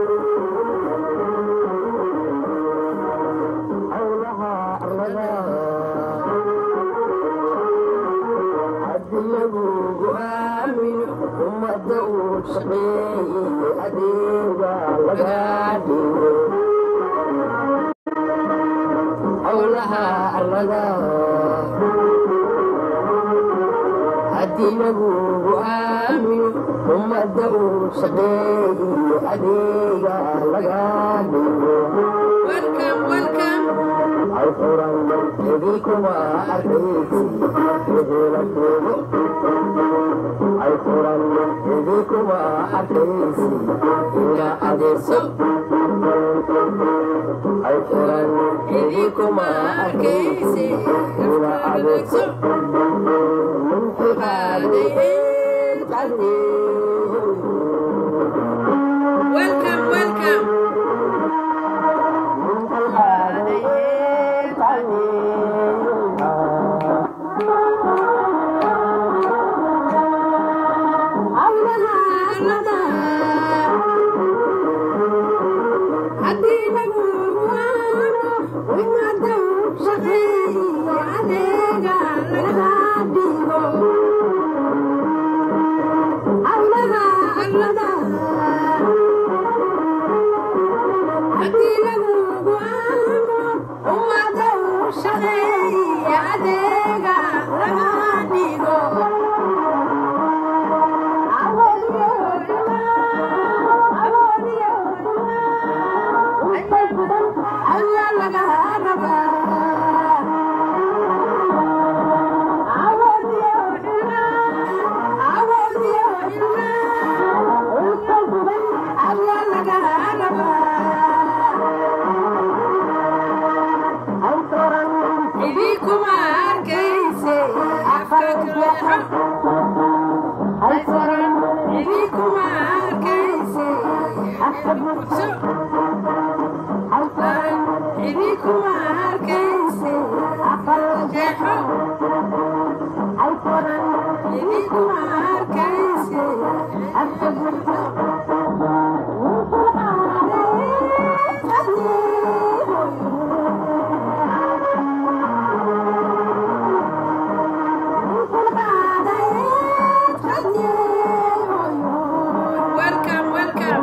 howlaha arlada haddi lagugu aamino ummadda uu shaqeeye adeega laga dhigo howlaha arlada haddii lagugu aamino ummadda uu shaqeeye adeega laga dhigo welcome welcome ay furan idikuma arkaysi wixila joogo ay furan idikuma arkaysi ila adeegso ay furan idikuma arkaysi ila adeegso ninku qaaday welcome welcome haddii lagu waano ummadda u shaqeeyo adeega laga dhigo allada allada haddii lagu waano ummadda u shaqeeyo adeega laga dhigo idinkuma arkayse afka kuleexo haysoran idinkuma arkayse afka bugso haysoran idinkuma arkayse afka jeexo haysoran idinkuma arkayse afka bugso welcome welcome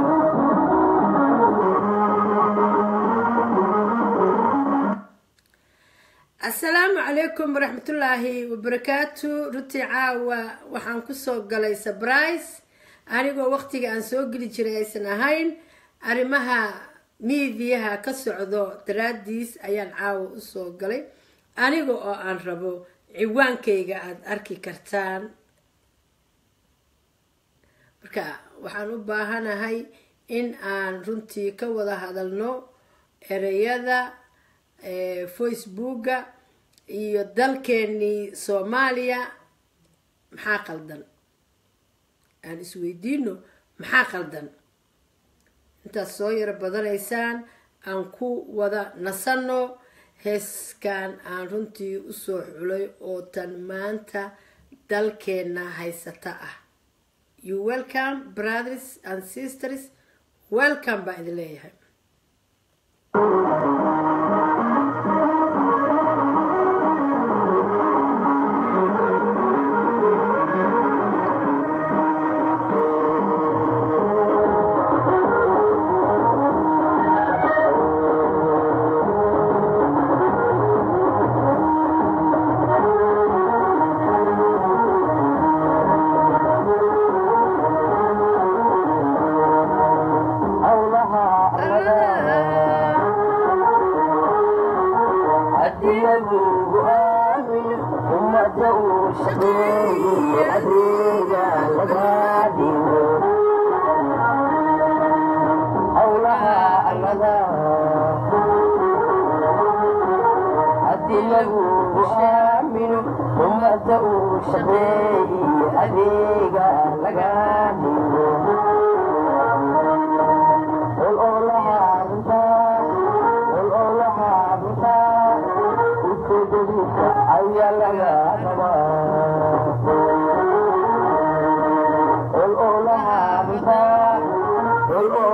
asalaamu calaykum waraxmatullaahi wabarakaatu runtii caawa waxaan kusoo galay sabrise anigoo waqtiga aan soo geli jiray aysan ahayn arrimaha miidiyaha ka socdo daraadiis ayaan caawa usoo galay aniga oo aan rabo ciwaankayga aada arki kartaan marka waxaan u baahanahay in aan runtii ka wada hadalno ereyada facebooka iyo dalkeenii soomaaliya maxaa qaldan aan isweydiino maxaa qaldan intaad soo yaro badanaysaan aan ku wada nasanno heeskan aan runtii usoo xulay oo tan maanta dalkeenna haysata ah you welcome brothers and sisters welcome baa idin leeyahay howlaha arlada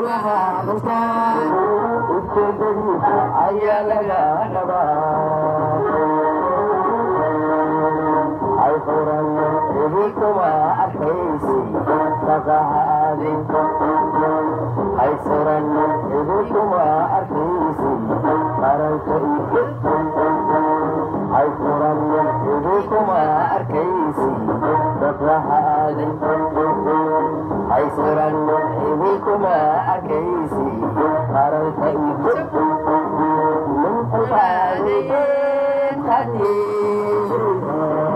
howlaha runtaa ujeedadiisa ayaa laga rabaa ay furan ihi kuma arkaysi dhaqahaadi ay furan ihi kuma arkaysi qaranka ay furan ihi kuma arkaysi dhaqahaadi ay furan ihi kuma arkaysi qaranka min xulqaadiyeen hadiisa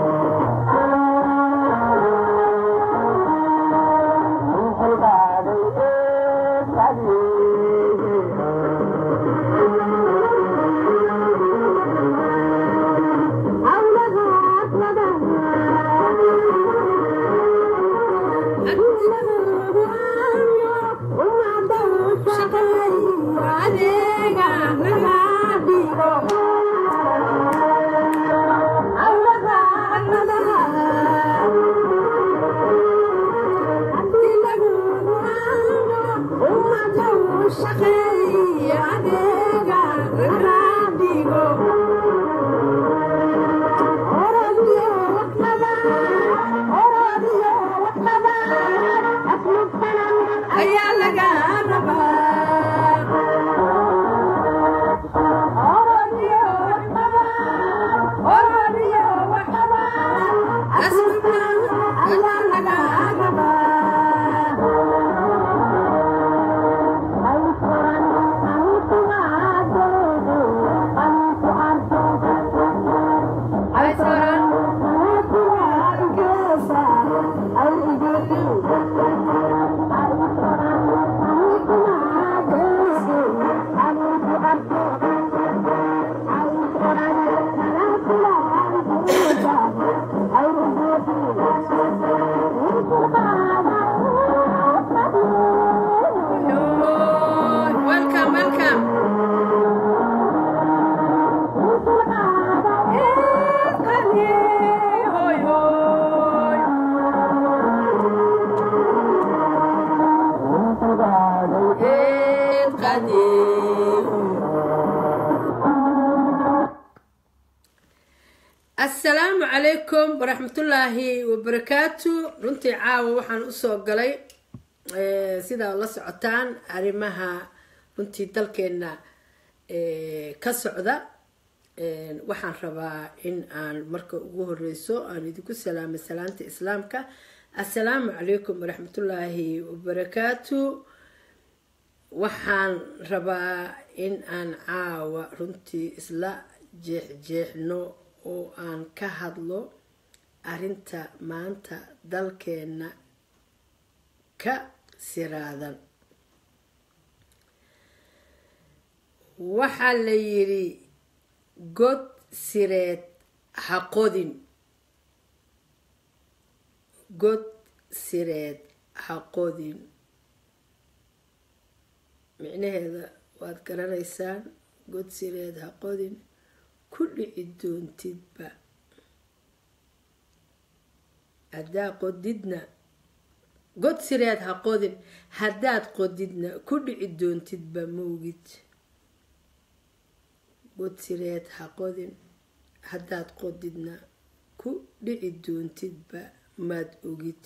ayaa laga rabaa ayaa laga rabaa ay furan welcome welcome Hoy, hoy. إيه قديم asalaamu calaykum waraxmatullaahi wabarakaatu runtii caawa waxaan usoo galay eh, sidaa la socotaan arrimaha runtii dalkeena eh, ka socda Eh, waxaan rabaa in aan marka ugu horeyso aan idinku salaamo salaanta islaamka assalaamu calaykum waraxmatullaahi wabarakaatu waxaan rabaa in aan caawa runtii isla jeexjeexno oo aan ka hadlo arrinta maanta dalkeena ka siraadan waxaa la yidhi god sireed ha qodin god sireed ha qodin micnaheeda waad garanaysaan god sireed ha qodin ku dhici doontidba haddaa qodidna god sireed ha qodin haddaad qodidna ku dhici doontidba mawgid god sireed ha qodin haddaad qodidna ku dhici doontidba maad ogid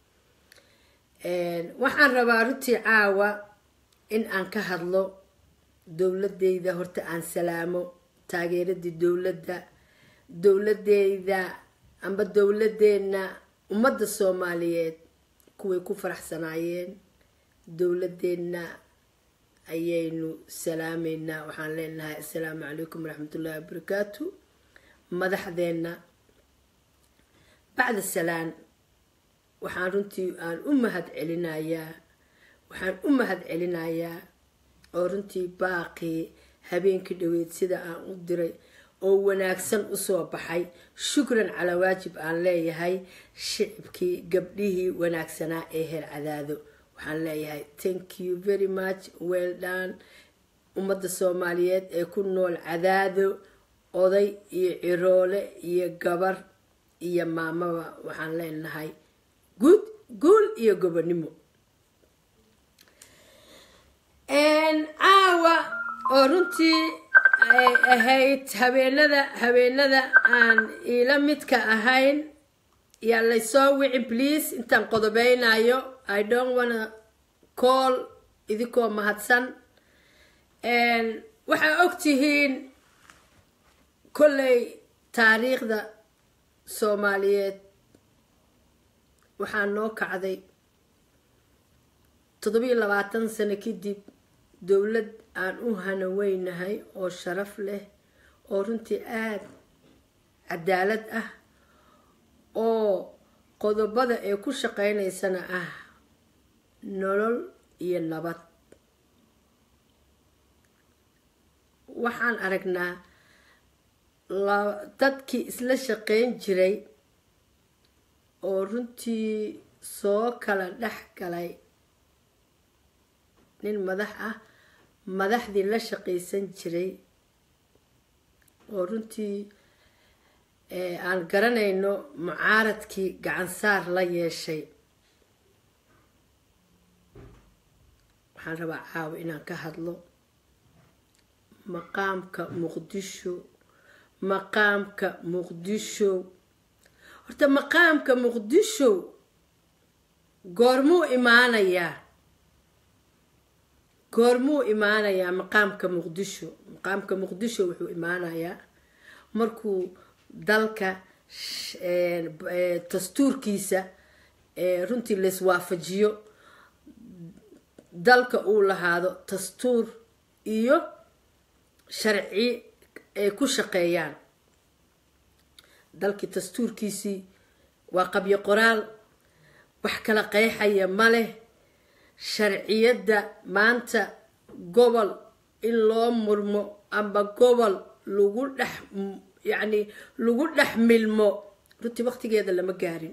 waxaan rabaa runtii caawa in aan ka hadlo dowladeyda horta aan salaamo taageeradii dowladda dowladeyda amba dowladeena ummadda soomaaliyeed kuway ku faraxsanaayeen dowladeenna ayaynu salaameynaa waxaan leenahay assalaamu calaykum waraxmatullaahi wabarakaatu madaxdeenna bacda salaan waxaan runtii aan u mahad celinayaa waxaan u mahad celinayaa oo runtii baaqii habeenkii dhaweyd sida aan u diray oo wanaagsan usoo baxay shukran calaa waajib aan leeyahay shicibkii gabdhihii wanaagsanaa ee heer cadaado waxaan leeyahay thank you very much well done ummadda soomaaliyeed ee ku nool cadaado oday iyo ciroole iyo gabar iyo maamaba waxaan leenahay guud guul iyo gobonimo oo runtii ay ahayd habeenada habeenada aan iila midka ahayn yaa laysoo wicin please intaan qodobeynayo i don't wanna call idinkoo mahadsan waxaa og tihiin kolley taariikhda soomaaliyeed waxaa noo kacday toddobiyo labaatan sano kadib dowlad aan u hanaweynahay oo sharaf leh oo runtii aada cadaalad ah oo qodobada ay ku shaqeynaysana ah nolol iyo nabad waxaan aragnaa dadkii isla shaqeyn jiray oo runtii soo kala dhex galay nin madax ah madaxdii la shaqaysan jiray oo runtii aan garanayno mucaaradkii gacansaar la yeeshay waxaan rabaa caawa inaan ka hadlo maqaamka muqdisho maqaamka muqdisho horta maqaamka muqdisho goormuu imaanayaa goormuu imaanayaa maqaamka muqdisho maqaamka muqdisho wuxuu imaanayaa markuu dalka dastuurkiisa runtii laiswaafajiyo dalka uu lahaado dastuur iyo sharci ay ku shaqeeyaan dalkii dastuurkiisii waa qabyo qoraal wax kala qeexaya ma leh sharciyadda maanta gobol in loo murmo amba gobol lagu dhex yacni lagu dhex milmo runtii waqtigeeda lama gaarin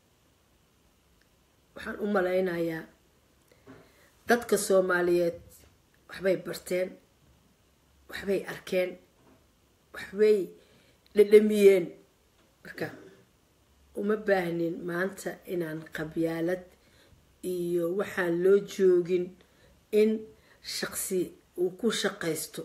waxaan u malaynayaa dadka soomaaliyeed waxbay barteen waxbay arkeen waxbay dhadhamiyeen marka uma baahnin maanta inaan qabyaalad iyo waxaan loo joogin in shaqsi uu ku shaqaysto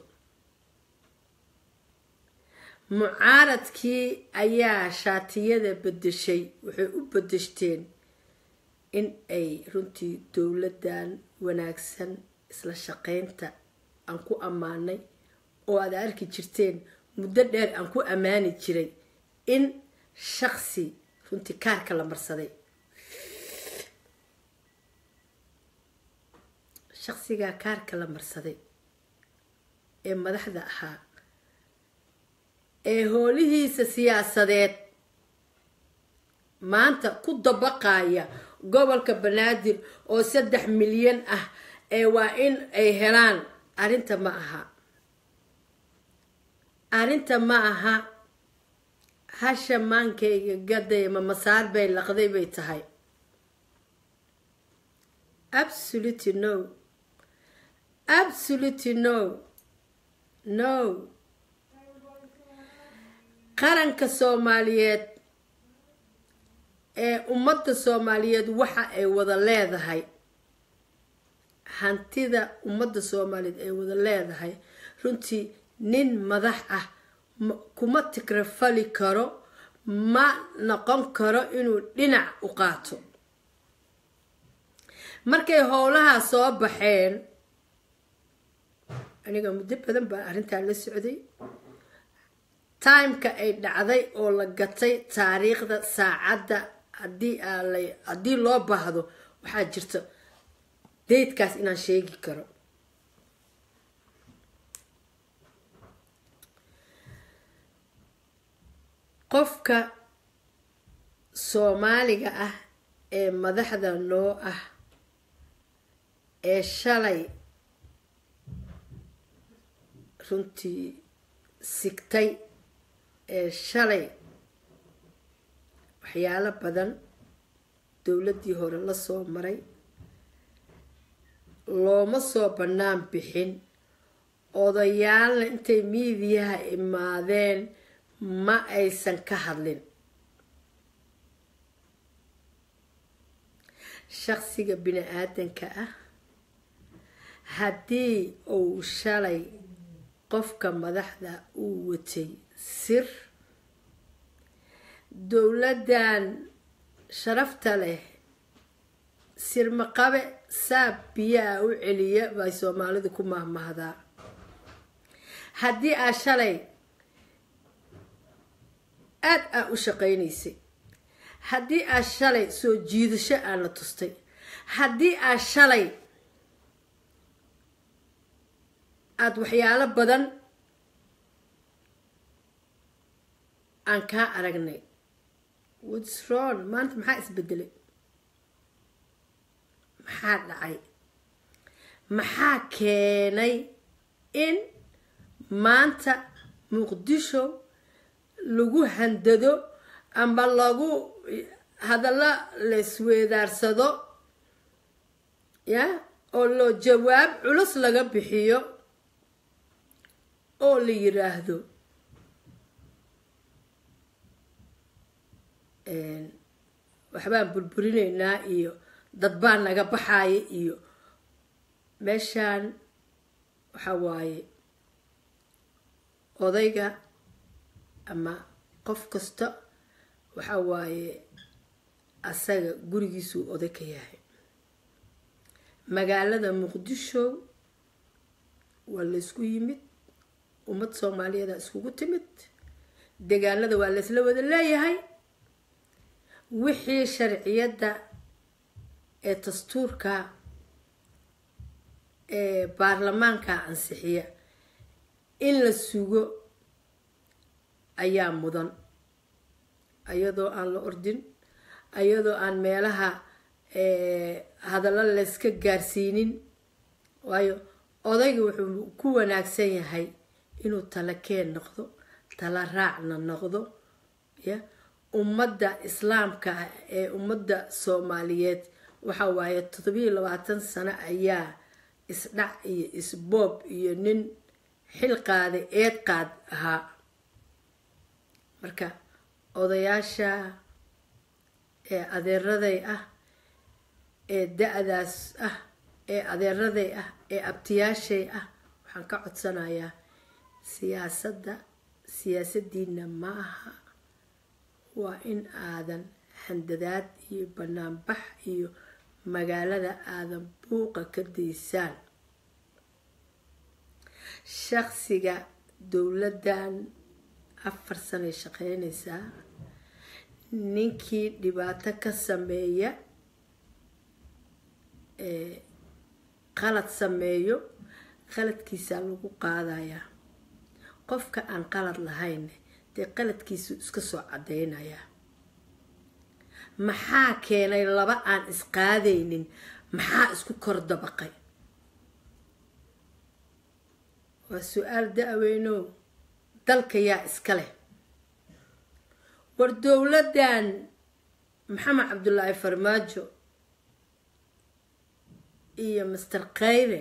mucaaradkii ayaa shaatiyada bedeshay waxay u bedeshteen in ay runtii dowladdan wanaagsan isla shaqaynta aan ku ammaanay oo aad arki jirteen muddo dheer aan ku ammaani jiray in shaqsi runtii kaarka la marsaday shaqsigaa kaarka la marsaday ee madaxda ahaa ee hoolihiisa siyaasadeed maanta ku dabaqaya gobolka banaadir oo saddex milyan ah ee waa in ay helaan arrinta ma aha arrinta ma aha hasha maankayga gaday ma masaar bay laqday bay tahay absolutely no absolutely no no qaranka soomaaliyeed ee ummadda soomaaliyeed waxa ay wada leedahay hantida ummadda soomaaliyeed ay wada leedahay runtii nin madax ah kuma tigrafali karo ma noqon karo inuu dhinac u qaato markay howlahaa soo baxeen aniga muddo badan baa arrintaa la socday timeka ay dhacday oo la gatay taariikhda saacadda hadii haddii loo baahdo waxaa jirta daydkaas inaan sheegi karo qofka soomaaliga ah ee madaxda noo ah ee shalay runtii sigtay ee shalay waxyaalo badan dowladdii hore la soo maray looma soo bannaan bixin odayaalna intay miidiyaha imaadeen ma aysan ka hadlin shaqsiga bini aadanka ah haddii uu shalay qofka madaxda uu watay sir dowladdan sharafta leh sirmaqabe saab biyaa u celiya bay soomaalidu ku mahmahdaa haddii aa shalay aada aa u shaqaynaysay haddii aa shalay soo jiidasho aana tustay haddii aa shalay aada waxyaalo badan aan kaa aragnay woodsron maanta maxaa isbedelay maxaa dhacay maxaa keenay in maanta muqdisho lagu handado amba lagu hadallo laisweedaarsado ya oo loo jawaab culus laga bixiyo oo la yiraahdo waxbaan burburinaynaa iyo dad baa naga baxaaya iyo meeshaan waxa waaye odayga ama qof kasta waxa waaye asaga gurigiisuu oday ka yahay magaalada muqdisho waa laysku yimid ummad soomaaliyeeda iskugu timid deegaanada waa laysla wada leeyahay wixii sharciyadda ee dastuurka ee baarlamaanka ansixiya in la sugo ayaa mudan ayadoo aan la ordin ayadoo aan meelaha hadallo layska gaarsiinin waayo odayga wuxuu ku wanaagsan yahay inuu tala keen noqdo tala raacna noqdo ya ummadda islaamka ah ee ummadda soomaaliyeed waxa waaye toddobiiyo labaatan sano ayaa isdhac iyo isboob iyo nin xil qaaday eed qaad ahaa marka odayaasha ee adeeraday ah ee da-daas ah ee adeeraday ah ee abtiyaashay ah waxaan ka codsanayaa siyaasadda siyaasadiina ma aha waa in aadan handadaad iyo banaanbax iyo magaalada aadan buuqa ka daysaan shaqsiga dowladdan afar sanay shaqeynaysaa ninkii dhibaato ka sameeya qalad sameeyo qaladkiisaa lagu qaadayaa qofka aan qalad lahayn dee qaladkiisu iska soo cadeynayaa maxaa keenay laba aan isqaadaynin maxaa isku kor dabaqay waa su-aal da-weynow dalka yaa iska leh war dowladdan maxamed cabdulaahi farmaajo iyo master khayre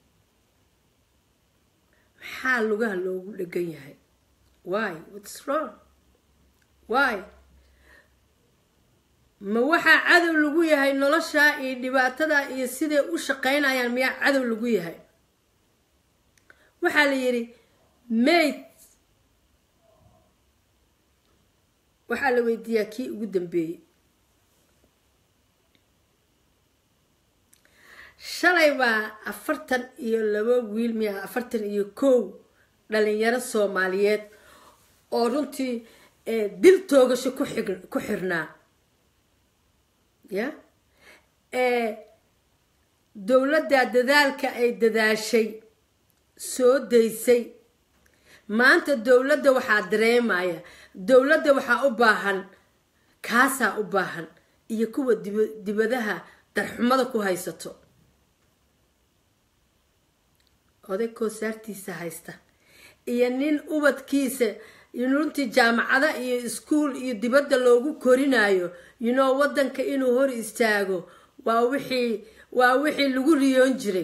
maxaa lugaha loogu dhegan yahay why whats wrong why ma waxaa cadow lagu yahay noloshaa iyo dhibaatada iyo siday u shaqeynayaan miyaa cadow lagu yahay waxaa la yidhi mayd waxaa la weydiiyaa kii ugu dambeeyey shalay baa afartan iyo laba wiil miya afartan iyo kow dhalinyaro soomaaliyeed oo runtii dil toogasho ku xirnaa ya dowladda dadaalka ay dadaashay soo daysay maanta dowladda waxaa dareemaya dowladda waxaa u baahan kaasaa u baahan iyo kuwa dibadaha darxumada ku haysato oday koosaartiisa haysta iyo nin ubadkiisa runtii jaamacada iyo iskuol iyo dibadda loogu korinayo yinoo wadanka inuu hor istaago waa wixii waa wixii lagu riyoon jiray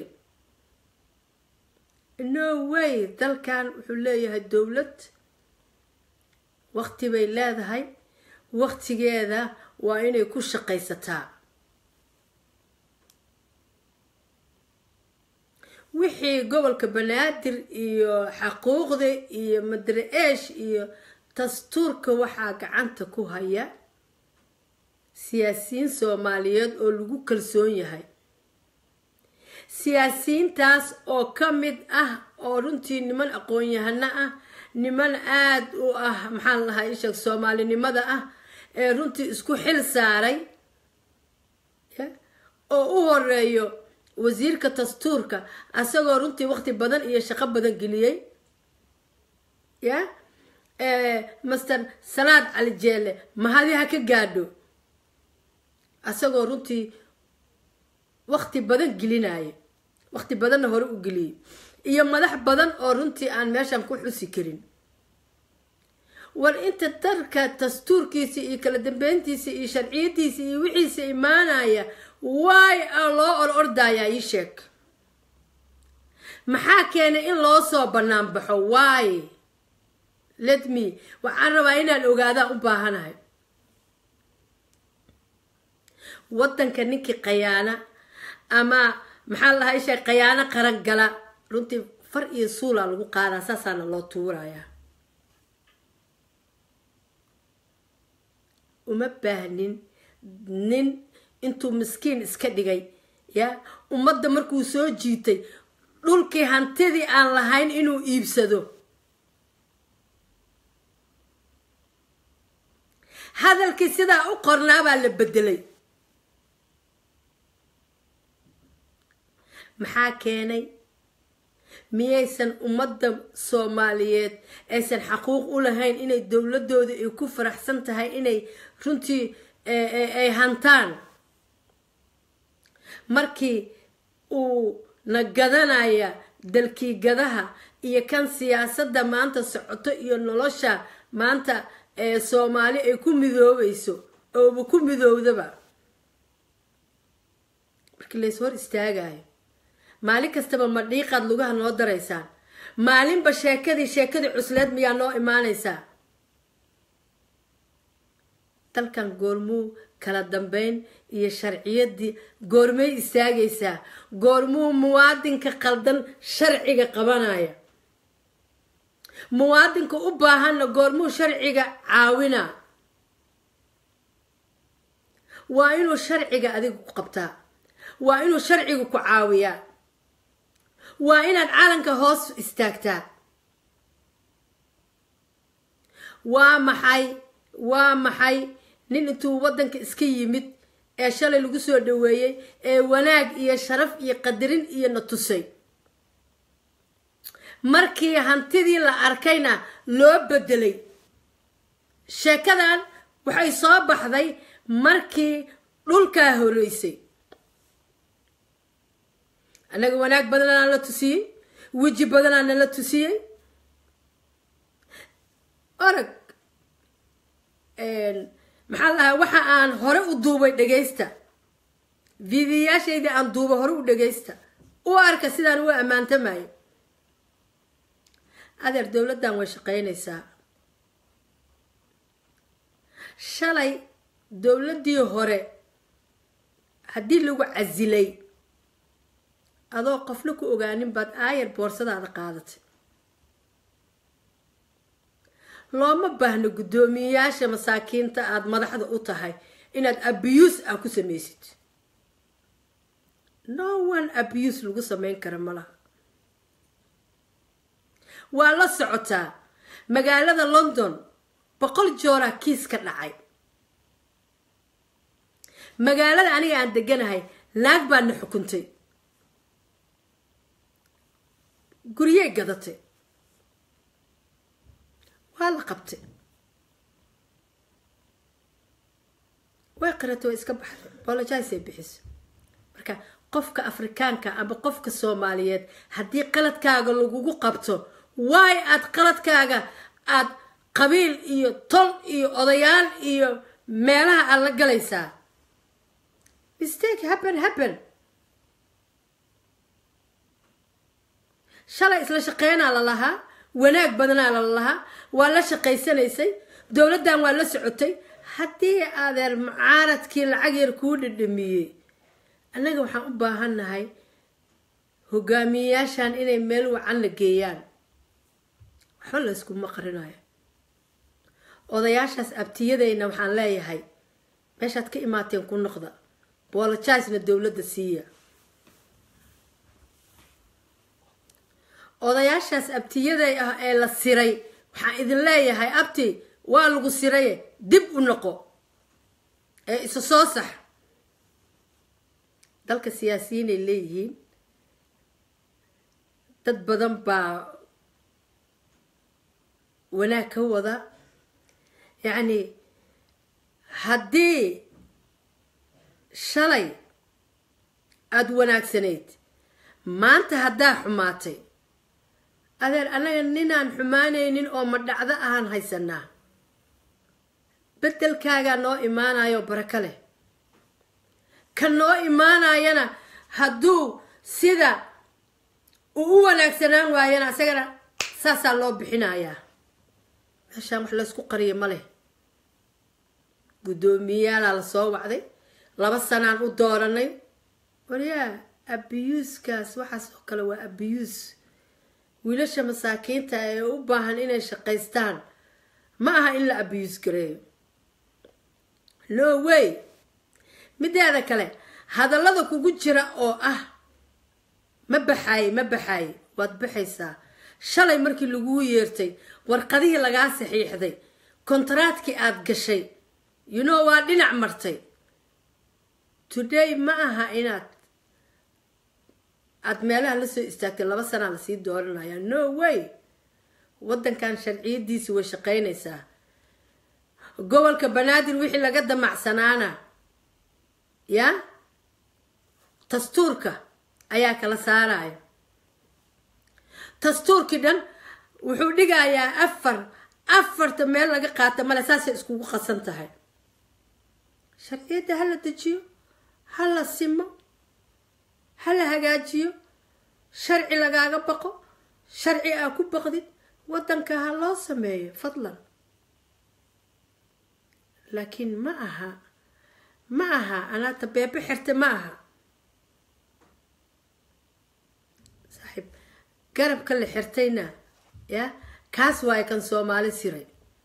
no way dalkan wuxuu leeyahay dowlad waqti bay leedahay waqtigeeda waa inay ku shaqaysataa wixii gobolka banaadir iyo xaquuqda iyo madre-eesh iyo dastuurka waxaa gacanta ku haya siyaasiyiin soomaaliyeed oo lagu kalsoon yahay siyaasiyiintaas oo ka mid ah oo runtii niman aqoon-yahano ah niman aada u ah maxaan lahaa isheeg soomaalinimada ah ee runtii isku xil saaray oo u horeeyo wasiirka dastuurka asagoo runtii waqti badan iyo shaqo badan geliyey ya master salaad cali jeelle mahadi ha ka gaadho asagoo runtii waqti badan gelinaya waqti badanna hore u geliyey iyo madax badan oo runtii aan meeshan ku xusi karin war inta darka dastuurkiisa iyo kala dambeyntiisa iyo sharciyadiisa iyo wixiisa imaanaya waay a loo or ordayaa ii sheeg maxaa keenay in loo soo bannaan baxo waay let me waxaan rabaa inaan ogaadaan u baahanahay waddanka ninkii khayaana ama maxaa la lahaa isheeg khayaano qaran gala runtii far iyo suulaa lagu qaadaa saasaana loo tuurayaa uma baahnin nin intuu miskiin iska dhigay ya ummadda markuu soo jiitay dhulkii hantidii aan lahayn inuu iibsado hadalkii sidaa u qornaa baa la bedelay maxaa keenay miyaysan ummadda soomaaliyeed aysan xaquuq u lahayn inay dowladooda ay ku faraxsan tahay inay runtii ay hantaan markii uu na gadanaya dalkii gadaha iyo kan siyaasadda maanta socoto iyo nolosha maanta ee soomaali ay ku midoobayso ooba ku midoowdaba markii lays hor istaagayo maalin kastaba ma dhiiqaad lugaha noo daraysaan maalinba sheekadii sheekadii cusleed miyaa noo imaanaysaa dalkan goormuu kala dambeyn iyo sharciyadii goormay istaagaysaa goormuu muwaadinka qaldan sharciga qabanaya muwaadinka u baahanna goormuu sharciga caawina waa inuu sharciga adiga ku qabtaa waa inuu sharciga ku caawiyaa waa inaad calanka hoos istaagtaa waa maxay waa maxay nin intuu waddanka iska yimid ee shalay lagu soo dhaweeyey ee wanaag iyo sharaf iyo qadarin iyo na tusay markii hantidii la arkayna loo bedelay sheekadan waxay soo baxday markii dhulkaa horeysay annaga wanaag badanaa la tusiyey weji badanaa nala tusiyey orag maxaa lahaa waxa aan hore u duubay dhagaysta vidiyaashaydii aan duuba hore u dhagaysta u arka sidaan u ammaantamayo adeer dowladdan way shaqaynaysaa shalay dowladdii hore haddii lagu casilay adoo qofna ku ogaanin baad aayar boorsadaada qaadatay looma baahno guddoomiyeyaasha masaakiinta aada madaxda u tahay inaad abuse ah ku samaysid no one abuse lagu samayn kara ma laha waa la socotaa magaalada london boqol jooraa kiis ka dhacay magaalada aniga aan deganahay naag baa na xukuntay guryey gadatay waa la qabtay way qaratay way iska baxday bolojisay bixiso marka qofka afrikaanka ama qofka soomaaliyeed haddii qaladkaaga lagugu qabto waay aad qaladkaaga aad qabiil iyo tol iyo odayaal iyo meelaha aad la galaysaa mistake happen happen shalay isla shaqeynaa la lahaa wanaag badanaa la lahaa waa la shaqaysanaysay dowladdan waa la socotay haddii adeer mucaaradkii lacag yar kuu dhidhamiyey annaga waxaan u baahannahay hogaamiyeyaashan inay meel wacan la geeyaan waxba la yskuma qarinayo odayaashaas abtiyadayna waxaan leeyahay meeshaad ka imaateen ku noqda boolojisna dowladda siiya odayaashaas abtiyaday ah ee la siray waxaan idin leeyahay abti waa lagu siraye dib u noqo ee isa soo sax dalka siyaasiyiinay leeyihiin dad badan baa wanaag ka wada yacni haddii shalay aada wanaagsanayd maanta haddaa xumaatay adeer annaga ninaan xumaanaynin oo madhacdo ahaan haysanaa bedelkaagaa noo imaanayo barako leh ka noo imaanayana hadduu sida uu u wanaagsanaan waayana isagana saasaa loo bixinayaa meeshaan wax laysku qariyo ma leh guddoomiyayaala la soo wacday laba sanaan u dooranay waryaa abiyuuskaas waxaas oo kale waa abiyuus wiilasha masaakiinta ee u baahan inay shaqaystaan ma aha in la abiyuus gareeyo no way mideeda kale hadallada kugu jira oo ah ma baxaaye ma baxaaye waad baxaysaa shalay markii laguu yeertay warqadihii lagaa saxiixday kontaraadkii aada gashay you know waa dhinac martay today ma aha inaad aada meelaha lasoo istaagtay laba sanaa lasii dooranaya no way waddankan sharciyadiisi way shaqaynaysaa gobolka banaadir wixii laga damacsanaana ya dastuurka ayaa kala saaraya dastuurkii dhan wuxuu dhigayaa afar afarta meel laga qaata male saasay iskugu qasan tahay sharciyadda ha la dejiyo ha la simo ha la hagaajiyo sharci lagaaga baqo sharci aa ku baqdid waddanka ha loo sameeyo fadlan laakiin ma aha ma aha anaata beebe xirta ma aha saaxiib garabka la xirtayna ya kaas waayo kan soomaali siray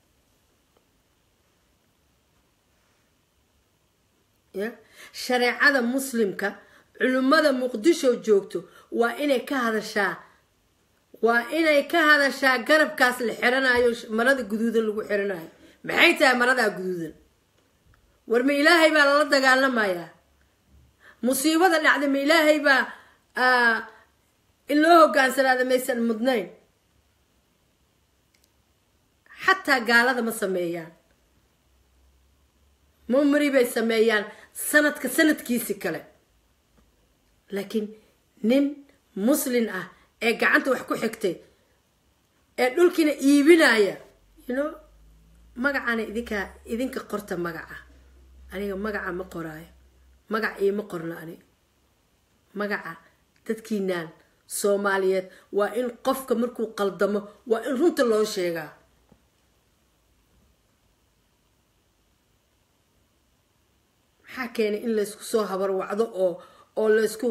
ya shareecada muslimka culimmada muqdisho joogto waa inay ka hadashaa waa inay ka hadashaa garabkaas la xiranayo marada guduudan lagu xiranayo maxay tahay maradaa guduudan war ma ilaahay baa lala dagaalamayaa musiibada dhacda ma ilaahay baa in loo hogaansanaada maysan mudnayn xataa gaalada ma sameeyaan mumri bay sameeyaan sanadka sanadkiisi kale laakiin nin muslin ah ee gacanta wax ku xigtay ee dhulkiina iibinaya you know magacana idinkaa idinka qorta magaca aniga magaca ma qoraayo magac iima qorno aniga magaca dadkiinaan soomaaliyeed waa in qofka markuu qaldamo waa in runta loo sheegaa maxaa keenay in laysku soo habarwacdo oo oo laysku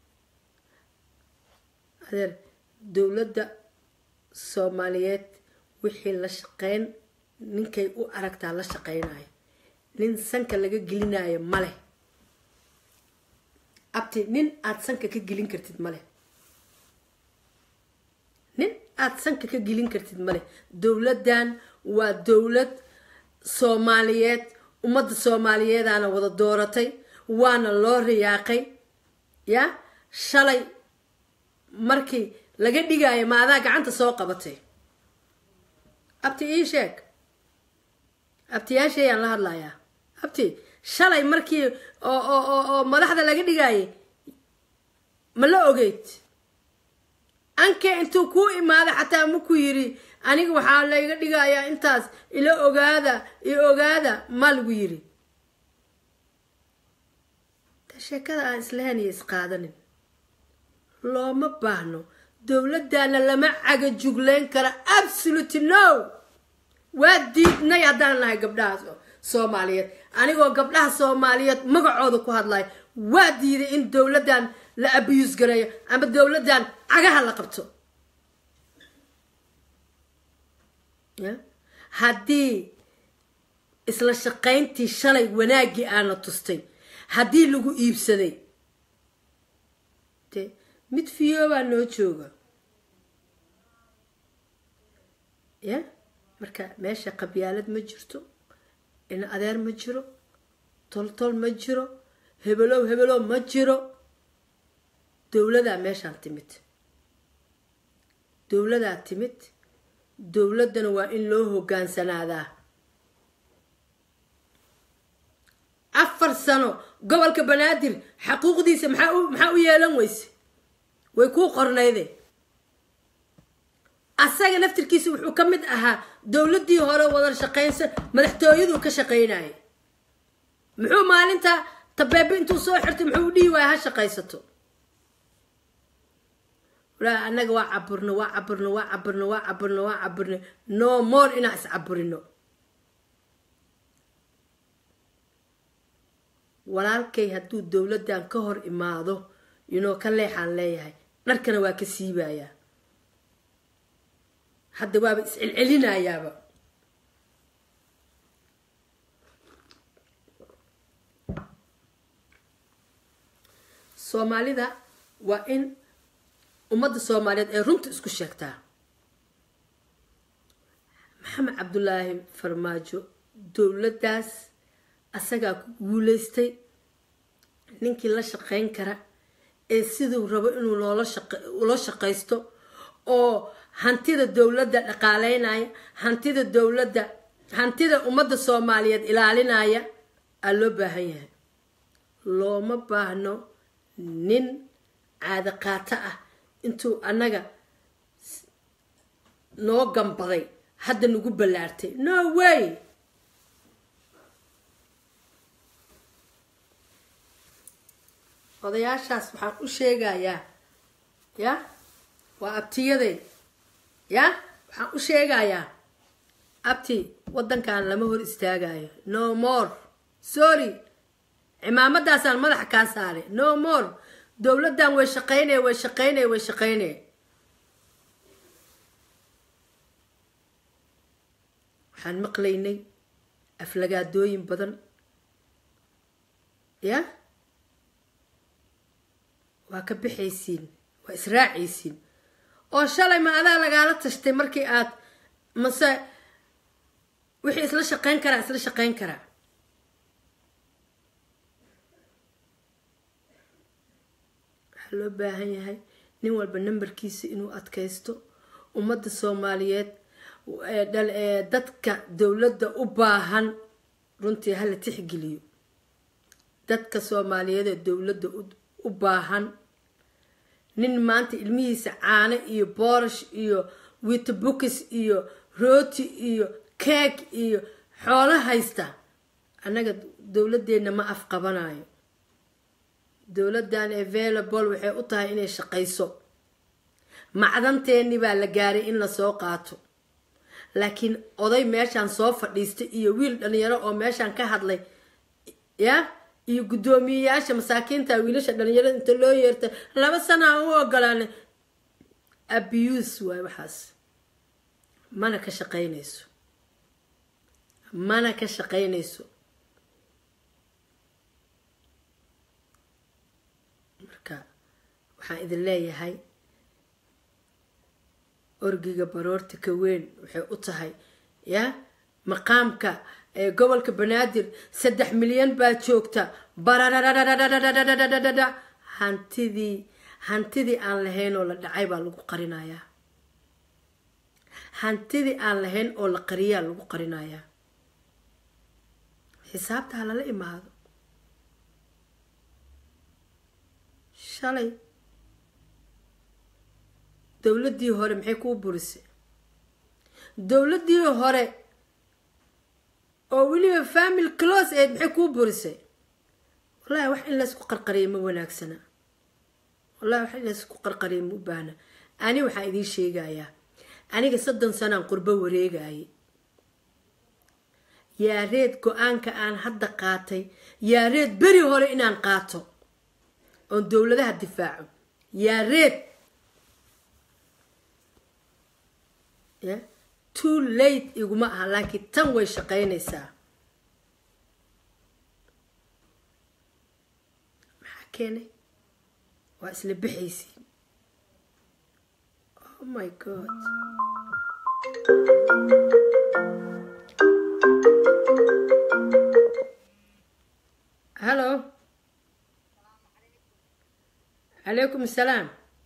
adeer dowladda soomaaliyeed wixii la shaqeyn ninkay u aragtaa la shaqeynayo nin sanka laga gelinayo maleh abti nin aada sanka ka gelin kartid maleh nin aada sanka ka gelin kartid maleh dowladdan waa dowlad soomaaliyeed ummadda soomaaliyeedaana wada dooratay waana loo riyaaqay ya shalay markii laga dhigaayo ma adaa gacanta soo qabatay abti ii sheeg abtiyaashayaan la hadlayaa abti shalay markii oo oo oo oo madaxda laga dhigaayay ma la ogeyd anke intuu kuu imaaday xataa maku yiri aniga waxaa layga dhigayaa intaas ila ogaada iyo ogaada ma lagu yiri ta sheekada aan islahayn iyo isqaadanin looma baahno dowladdaana lama caga juglayn kara absolute no waa diidnay haddaan nahay gabdhaha soomaaliyeed anigoo gabdhaha soomaaliyeed magacooda ku hadlaya waa diiday in dowladdan la abiyuus gareeyo ama dowladdan cagaha la qabto ya haddii isla shaqayntii shalay wanaaggii aana tustay haddii lagu iibsaday de mid fiyoobaa noo jooga ya marka meesha qabyaalad ma jirto in adeer ma jiro toltol ma jiro hebelow hebelow ma jiro dowladaa meeshaan timid dowladaa timid dowladdana waa in loo hogaansanaadaa afar sano gobolka banaadir xaquuqdiisa maxaa u maxaa u yeelan weyse way kuu qornayde asaga naftirkiisa wuxuu ka mid ahaa dowladdii hore wada shaqaynsan madaxtooyaduu ka shaqaynaya muxuu maalinta tabeebe intuu soo xirtay muxuu u dhihi waaya ha shaqaysato walaa annaga waa caburno waa caburno waa caburno waa caburno waa caburno no more inaan iscaburino walaalkay hadduu dowladdan ka hor imaado inoo ka leexaan leeyahay dharkana waa ka siibayaa hadda waaba iscelcelinayaaba soomaalida waa in ummadda soomaaliyeed ay runta isku sheegtaa maxamed cabdulaahi farmaajo dowladdaas asagaa ku guuleystay ninkii la shaqayn kara ee siduu rabo inuu loola ula shaqaysto oo hantida dowladda dhaqaaleynaya hantida dowladda hantida ummadda soomaaliyeed ilaalinaya aa loo baahan yahay looma baahno nin caado qaato ah intuu annaga noo gambaday hadda nagu ballaartay no way odayaashaas waxaan u sheegayaa ya waa abtiyaday ya waxaan u sheegayaa abti waddankan lama hor istaagayo no more sorry cimaamadaasaan madaxa kaa saaray no more dowladdan way shaqaynaya way shaqaynaya way shaqaynaya waxaan maqlaynay aflagaadooyin badan ya waa ka bixaysiin waa israacaysiin oo shalay ma adaa lagaala tashtay markii aad mase wixii isla shaqayn karaa isla shaqayn karaa waxaa loo baahan yahay nin walba nambarkiisa inuu adkaysto ummadda soomaaliyeed dadka dowladda u baahan runtii hala tixgeliyo dadka soomaaliyeed ee dowladda u baahan nin maanta ilmihiisa caano iyo boorish iyo witbukis iyo rooti iyo keeg iyo xoolo haysta annaga dowladeenna ma afqabanayo dowladdan available waxay u tahay inay shaqayso macdanteeni baa la gaaray in lasoo qaato laakiin oday meeshaan soo fadhiistay iyo wiil dhalinyaro oo meeshaan ka hadlay ya iyo guddoomiyeyaasha masaakiinta wiilasha dhalinyarada inta loo yeertay laba sana aan u ogolaanay abuse waay waxaas mana ka shaqaynayso mana ka shaqaynayso marka waxaan idin leeyahay orgiga baroorta ka weyn waxay u tahay ya maqaamka ee gobolka banaadir saddex milyan baa joogta barararararararararararara hantidii hantidii aan lahayn oo la dhacay baa lagu qarinayaa hantidii aan lahayn oo la qariyaa lagu qarinayaa xisaabta ha lala imaado shalay dowladdii hore maxay kuu burisay dowladdii hore oo weliba family close aid maxay kuu burisay wallahi wax in laysku qarqariya ma wanaagsana wallahi wax in laysku qarqariya ma u baahna ani waxaan idiin sheegayaa aniga soddon sanaan qurbo wareegayay yaareed go-aanka aan hadda qaatay yaareed beri hore inaan qaato oon dowladaha difaaco yaa reed ya too late iguma aha laakiin tan way shaqaynaysaa maxaa keenay waa isla bixaysiin oh my god hallo calaykum asalaam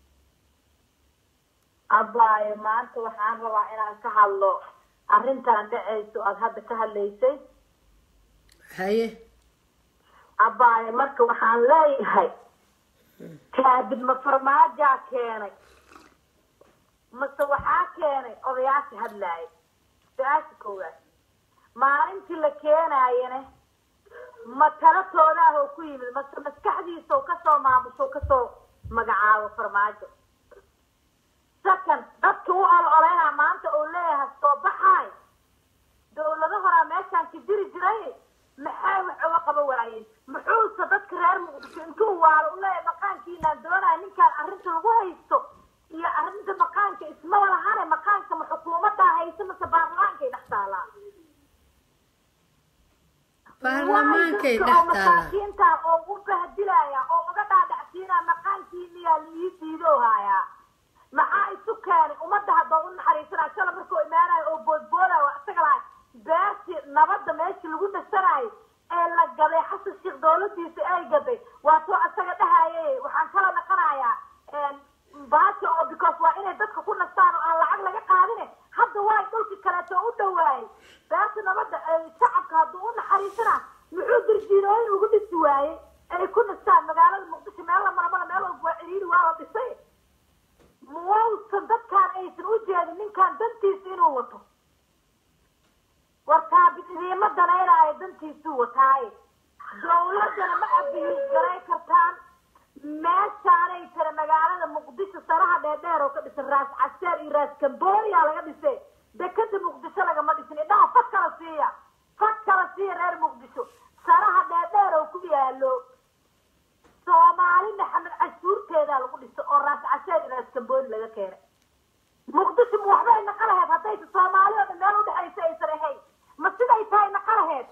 abaayo maanta waxaan rabaa inaan ka hadlo arrintan dhacayso aada hadda ka hadlaysay haye abaayo marka waxaan leeyahay kaabid ma farmaajaa keenay mase waxaa keenay odayaasha hadlaaya su-aasha koowaad maalintii la keenaayane ma talatooda ah oo ku yimid mase maskaxdiisa oo kasoo maamusho o kasoo magacaabo farmaajo second dadka u ololeynaa maanta oo leeyahay soo baxaay dawlado horaa meeshaan ka jiri jiray maxay wax uga qaba waayeen muxuuse dadka reer muqdisho intuu waalo u leeyahay maqaankiinaan doonaya ninkaan arrinta lagu haysto iyo arrinta maqaanka ismaba lahane maqaanka ma xukuumadaa haysa mase baarlamaankay dhex taalaa baarlamaankay dhex oo taalaa masaakiinta oo u bahdilaya oo uga dhaadhacsiinaya maqaankiiniyaa liii diidoo haayaa maxaa isu keenay ummadda haddoo u naxariisanaya shala markuu imaanayo oo boodboodayo isaga lahay beertii nabadda meeshii lagu nasanayo ee la gaday xasan sheekh dowladiisa ay gaday waa soo isaga dhahaye waxaan kala naqanayaa baajo oo because waa inay dadka ku nastaan oo aan lacag laga qaadine hadda waay dhulkii kaleeto u dhawaayay beerta nabadda ay shacabka hadduu u naxariisana muxuu dirjiinooyin ugu dhisi waayey ay ku nastaan magaalada muqdisho meel la maramala meel walba waa ciriiri waa la dhisay muwausan dadkaan aysan u jeedin ninkaan dantiisa inuu wato war taabid idiima danaynaayo dantiisuu wataaye dawladana ma abihiis garay kartaan meeshaanay tira magaalada muqdisho saraha dheerdheer oo ka dhisan raas caseer iyo raas cambonia laga dhisay dekada muqdisho lagama dhisin indhaha fad kala siiya fad kala siiya reer muqdisho saraha dheerdheer oo ku yaalo soomaali maxamed cashuurteedaa lagu dhiso oo raas caseer iyo raas cambonia laga keenay muqdisho ma waxbay naqa laheyd haddaysa soomaali oo dhan meel udhexaysa aysan ahayn ma siday tahay naqa laheyd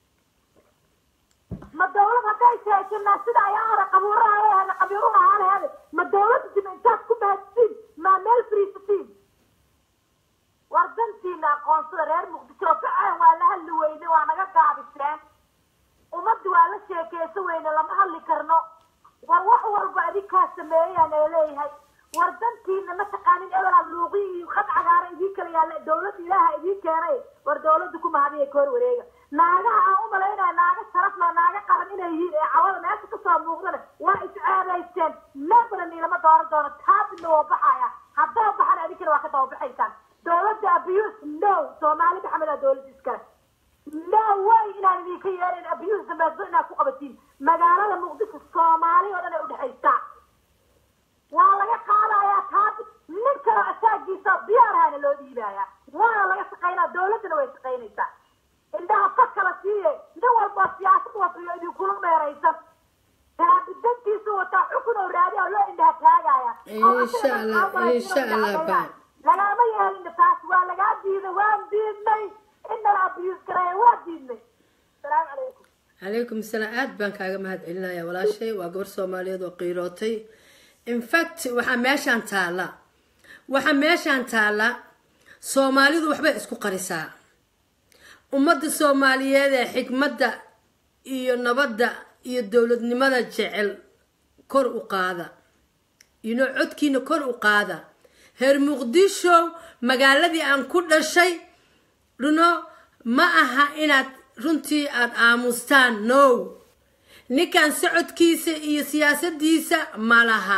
ma dawlad hadday sheeganaa sida ayaa hore qabuuraha leehana qabiiruha ahaa leheede ma dawladda dima intaad ku mahadsiin maa meel friisatiin war dantiina aqoonsada reer muqdisho oo kaceen waa la hadli weyne waa naga gaabiseen ummadda waa la sheekeyso weyne lama hadli karno war wax walba adinkaa sameeyaan ee leeyahay war dantiina ma taqaanin ebelaad luuqi iyo khad cagaara idiin kala yaalla dawladda ilaaha idiin keenay war dawladda ku mahadiya koor wareega naagaha aan u malaynaya naaga sharaf leh naaga qaran inay yihiin ee cawada meesha kasoo muuqdana waa isceebaysteen meebana niilama dooran doono taabina waa baxaya haddaa baxan adinkana waa ka dababaxaysaan dawladda abuse no soomaali maxamed aa dawladda iskale no way inaan idinka yeelin abuse dambeedba inaad ku qabatiin magaalada muqdisho soomaali oo dhan ay udhexaysaa waa laga qaadayaa taabit nin kaloo asaagiisa diyaarahana loo dhiibaya waana laga shaqaynaa dawladdana way shaqaynaysaa indhaha fad kala siiye nin walboo siyaasad watayo idinkula meeraysan taabidantiisu wataa xukun oo raadi oo loo indhaha taagaya Insha Allah, insha Allah, bye. lagama yeelin taas waa lagaa diiday waan diidnay inala abiyuus gareeya waa diidnay salaamu calaykum calaykum asalaam aad baan kaaga mahad celinaya walaashay waa gabar soomaaliyeed oo qiirootay infact waxaa meeshaan taalla waxaa meeshaan taalla soomaalidu waxbay isku qarisaa ummadda soomaaliyeed ee xikmadda iyo nabadda iyo dowladnimada jecel kor u qaada ino codkiina kor u qaada reer muqdisho magaaladii aan ku dhashay runo ma aha inaad runtii aada aamustaan no ninkan socodkiisa iyo siyaasadiisa ma laha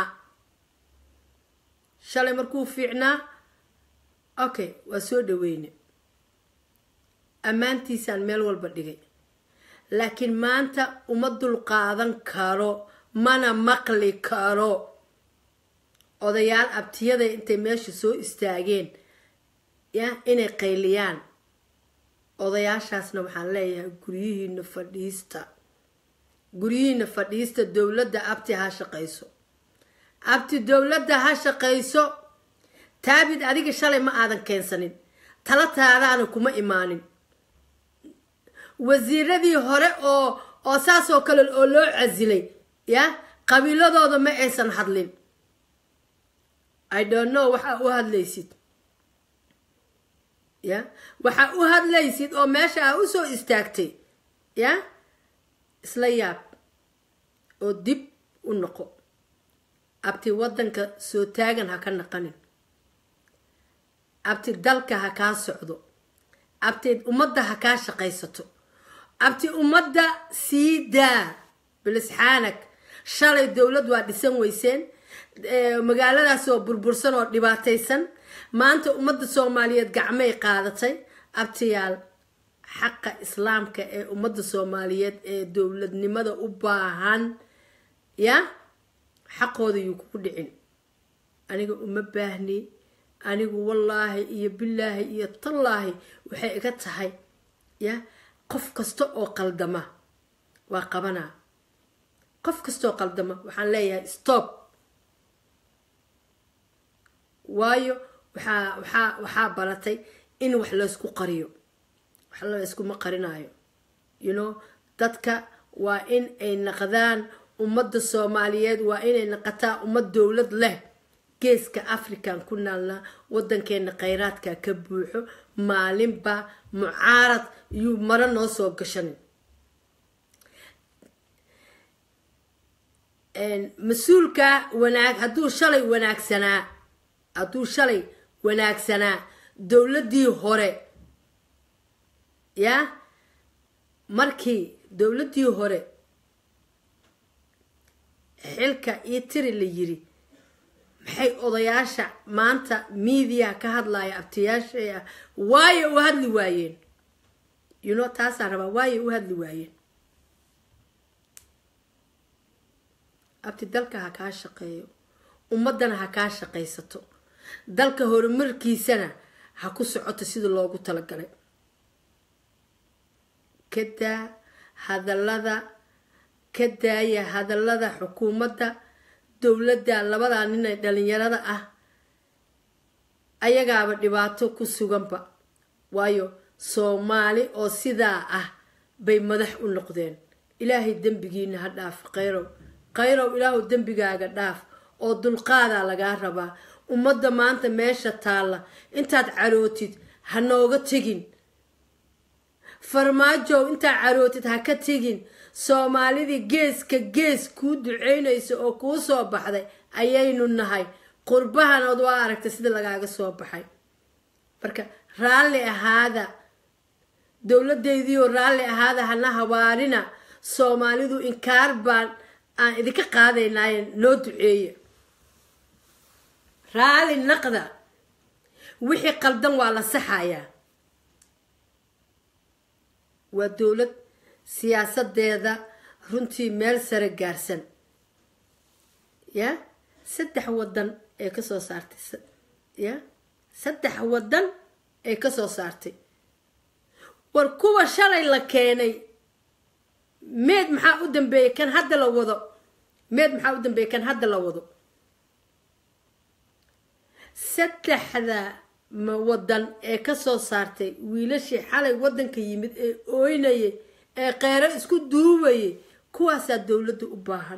shalay markuu fiicnaa okay waa soo dhaweyne ammaantiisaan meel walba dhigay laakiin maanta uma dulqaadan karo mana maqli karo odayaal abtiyada intay meesha soo istaageen ya inay qayliyaan odayaashaasna waxaan leeyahay guryihiina fadhiista guryihiina fadhiista dowladda abti ha shaqayso abti dowladda ha shaqayso taabid adiga shalay ma aadan keensanin tala taadaana kuma imaanin wasiiradii hore oo oo saas oo kale oo loo casilay ya qabiiladooda ma aysan hadlin i don't know waxaa u hadlaysid ya waxaa u hadlaysid oo meesha aa usoo istaagtay ya isla yaab oo dib u noqo abti waddanka soo taagan ha ka naqanin abti dalka ha kaa socdo abti ummadda ha kaa shaqaysato abti ummadda sii daa bilisxaanak shalay dowlad waa dhisan weyseen magaaladaas oo burbursan oo dhibaataysan maanta ummadda soomaaliyeed gacmay qaadatay abtiyaal xaqa islaamka ee ummadda soomaaliyeed ee dowladnimada u baahan ya xaqooda yuu kugu dhicin aniga uma baahni anigu wallaahi iyo bilaahi iyo tallaahi waxay iga tahay ya qof kasta oo qaldama waa qabanaa qof kastaoo qaldama waxaan leeyahay stop waayo waxaa waxaa waxaa baratay in wax laysku qariyo wax layskuma qarinayo you know dadka waa in ay naqdaan ummadda soomaaliyeed waa inay naqataa ummad dowlad leh geeska african ku naalna wadankeena khayraadka ka buuxo maalinba mucaarad yuu maro noo soo gashanin mas-uulka wanaag hadduu shalay wanaagsanaa hadduu shalay wanaagsanaa dowladdii hore ya markii dowladdii hore xilka iyo tiri la yiri maxay odayaasha maanta miidiya ka hadlaya abtiyaashay ah waayo u hadli waayeen you know taasaan rabaa waayo u hadli waayeen abti dalka ha kaa shaqeeyo ummaddana ha kaa shaqaysato dalka horumarkiisana ha ku socoto sida loogu talagalay kadaa hadallada ka daaya hadallada xukuumadda dowladda labadaa nin ee dhalinyarada ah ayagaaba dhibaato ku suganba waayo soomaali oo sidaa ah bay madax u noqdeen ilaahay dembigiina ha dhaaf khayrow khayrow ilaahu dembigaaga dhaaf oo dulqaadaa lagaa rabaa ummadda maanta meesha taalla intaad carootid ha nooga tegin farmaajow intaad carootid ha ka tegin soomaalidii geeska gees kuu duceynaysa oo kuu soo baxday ayaynu nahay qurbahanood waa aragtay sida lagaaga soo baxay marka raalli ahaada dowladeydiioo raalli ahaada hana habaarina soomaalidu inkaar baan aan idinka qaadaynaaye noo duceeya raalli naqda wixii qaldan waa la saxayaa waa dowlad siyaasadeeda runtii meel sare gaarsan ya saddex wadan ee kasoo saartay ya saddex wadan ee kasoo saartay war kuwa shalay la keenay meed maxaa u dambeeyay kan hadda la wado meed maxaa u dambeeyay kan hadda la wado saddexda wadan ee kasoo saartay wiilashii xalay wadanka yimid ee ooynayay ee kheyro isku duubayay kuwaasaa dowladda u baahan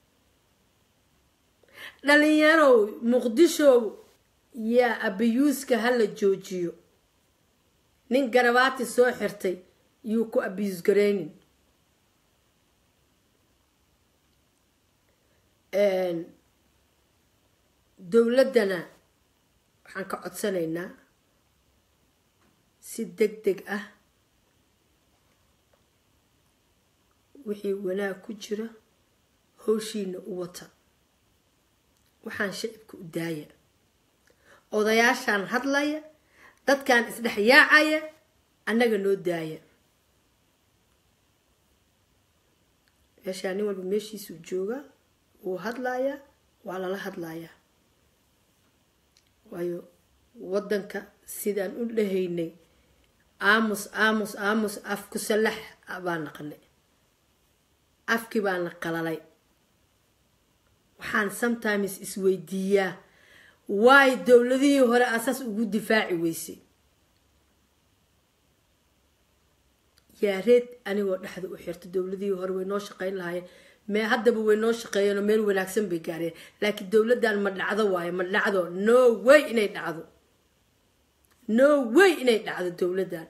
dhalinyarow muqdishow yaa abiyuuska hala joojiyo nin garabaati soo xirtay yuu ku abiyuus gareynin dowladdana waxaan ka codsanaynaa si deg deg ah wixii wanaag ku jira howshiina u wata waxaan shicibka u daaya odayaashaan hadlaya dadkan isdhex yaacaya annaga noo daaya meeshaa nin walba meeshiisuu joogaa wuu hadlayaa waa lala hadlayaa waayo waddanka sidaan u dhahaynay aamus aamus aamus afku salax baa naqanay afkii baana qalalay waxaan sometimes isweydiiyaa waay dowladihii hore asaas ugu difaaci weysay yaa reed anigoo dhexda u xirta dowladihii hore way noo shaqeyn lahaayeen me haddaba way noo shaqeeyeenoo meel wanaagsan bay gaareen laakiin dowladdan ma dhacdo waayo ma dhacdo no way inay dhacdo no way inay dhacdo dowladdan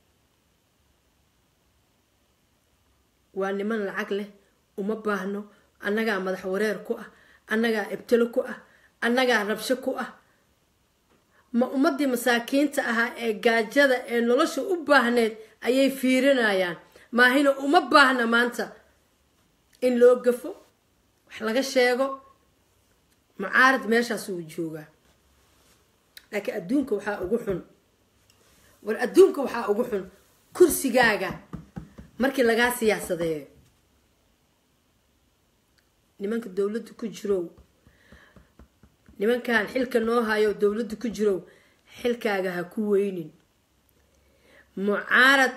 waa niman lacag leh uma baahno annagaa madax wareer ku ah annagaa ibtilo ku ah annagaa rabsho ku ah ma ummadii masaakiinta ahaa ee gaajada ee nolosha u baahneed ayay fiirinayaan maahina uma baahna maanta in loo gafo wax laga sheego mucaarad meeshaas uu joogaa laakiin adduunka waxaa ugu xun war adduunka waxaa ugu xun kursigaaga markii lagaa siyaasadeeyo nimanka dowladda ku jirow nimankan xilka noo hayo dowladda ku jirow xilkaaga ha ku weynin mucaarad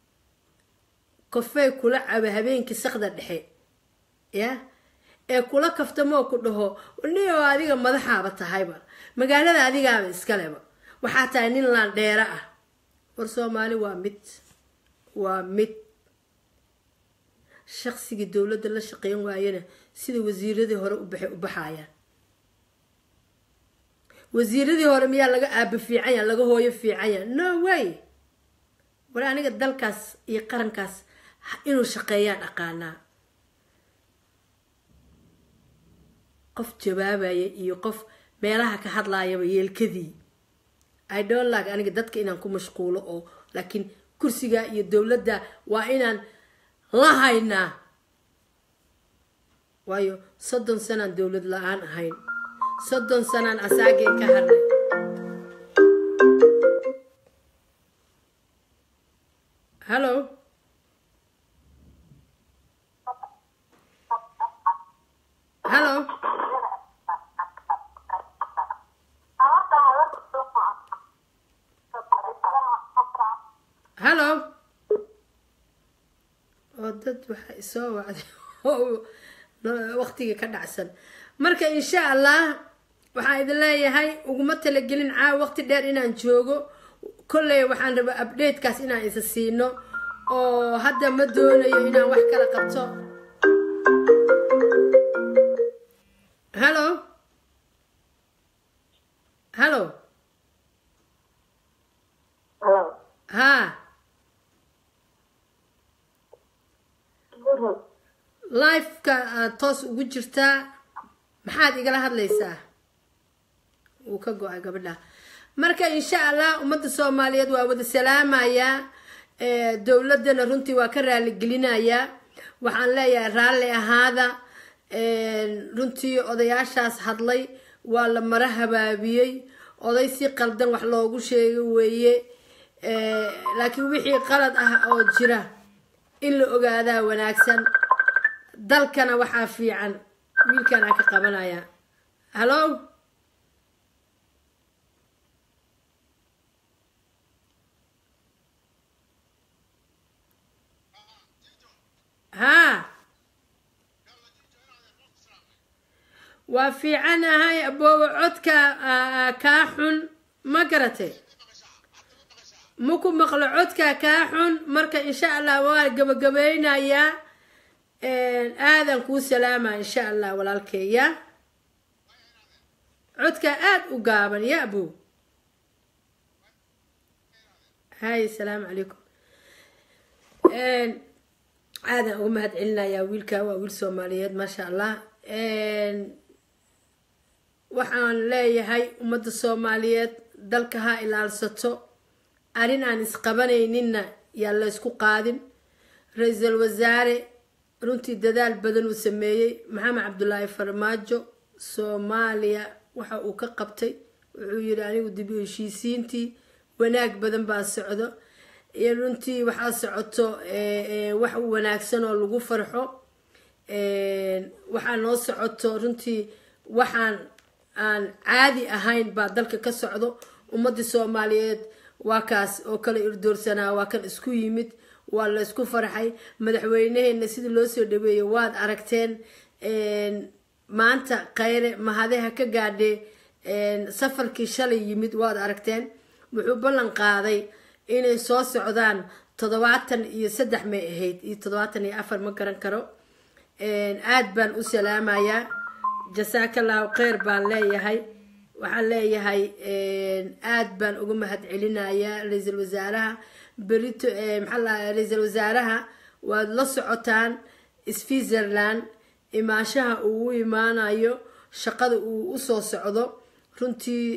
kofey kula caba habeenkii sakda dhexe ya ee kula kaftamoo ku dhaho nioo adiga madaxaaba tahayba magaalada adigaaba iskaleba waxaa tahay nin laandheero ah war soomaali waa mid waa mid shaqsigii dowladda la shaqeyn waayana sida wasiiradii hore u baxay u baxayaan wasiiradii hore miyaa laga aaba fiicanya laga hooyo fiicanya no way war aniga dalkaas iyo qarankaas inuu shaqeeyaan aqaanaa qof jawaabaya iyo qof meelaha ka hadlaayaba yeelkadii i don't like aniga dadka inaan ku mashquulo oo laakiin kursiga iyo dowladda waa inaan la haynaa waayo soddon sanaan dowlad la-aan ahayn soddon sanaan asaageen ka hadnay hallo hallo hallo oo dad waxa isoo wacday waqtigii ka dhacsan marka insha allah waxaan idin leeyahay uguma talagelin caawa waqti dheer inaan joogo kolley waxaan rabaa updatekaas inaan isa siino oo hadda ma doonayo inaan wax kala qabto hallo hallo ha lifeka aad toos ugu jirtaa maxaad igala hadlaysaa wuu ka go-ay gabadha marka insha allah ummadda soomaaliyeed waa wada salaamayaa dowladana runtii waa ka raaligelinayaa waxaan leeyahay raalli ahaada runtii odayaashaas hadlay waa la mara habaabiyey oday si qaldan wax loogu sheega weeye laakiin wixii qalad ah oo jira in la ogaadaa wanaagsan dalkana waxaa fiican wiilkan aan ka qabanaya hallo haa waa fiicanahay aboobo codka kaa xun ma garatay maku maqlo codka kaa xun marka insha allah waa gabagabeynayaa aadan kuu salaama insha allah walaalkeeya codka aada u gaaban ya abo hay asalaamu calaykum aadan uga mahad celinayaa wiilka waa wiil soomaaliyeed maasha allah waxaan leeyahay ummadda soomaaliyeed dalka ha ilaalsato arrin aan isqabanayninna yaa la ysku qaadin ra-iisul wasaare runtii dadaal badan uu sameeyey maxamed cabdulaahi farmaajo soomaaliya waxa uu ka qabtay wuxuu yidhi anigu dib u heshiisiintii wanaag badan baa socdo iyo runtii waxaa socoto wax wanaagsan oo lagu farxo waxaa noo socoto runtii waxaan aan caadi ahayn baa dalka ka socdo ummadii soomaaliyeed waa kaas oo kale irdoorsanaa waa kan isku yimid waa laysku farxay madaxweynaheena sidii loo soo dhaweeyey waad aragteen maanta khayre mahadeha ka gaadhe safarkii shalay yimid waad aragteen wuxuu ballan qaaday inay soo socdaan toddobaatan iyo saddex may ahayd iyo toddobaatan iyo afar ma garan karo aad baan u salaamayaa jasaakallahu kheyr baan leeyahay waxaan leeyahay aad baan uga mahad celinayaa ra-iisul wasaaraha berito maxaa lahaa ra-iisul wasaaraha waad la socotaan switzerland imaashaha uu u imaanayo shaqada uu usoo socdo runtii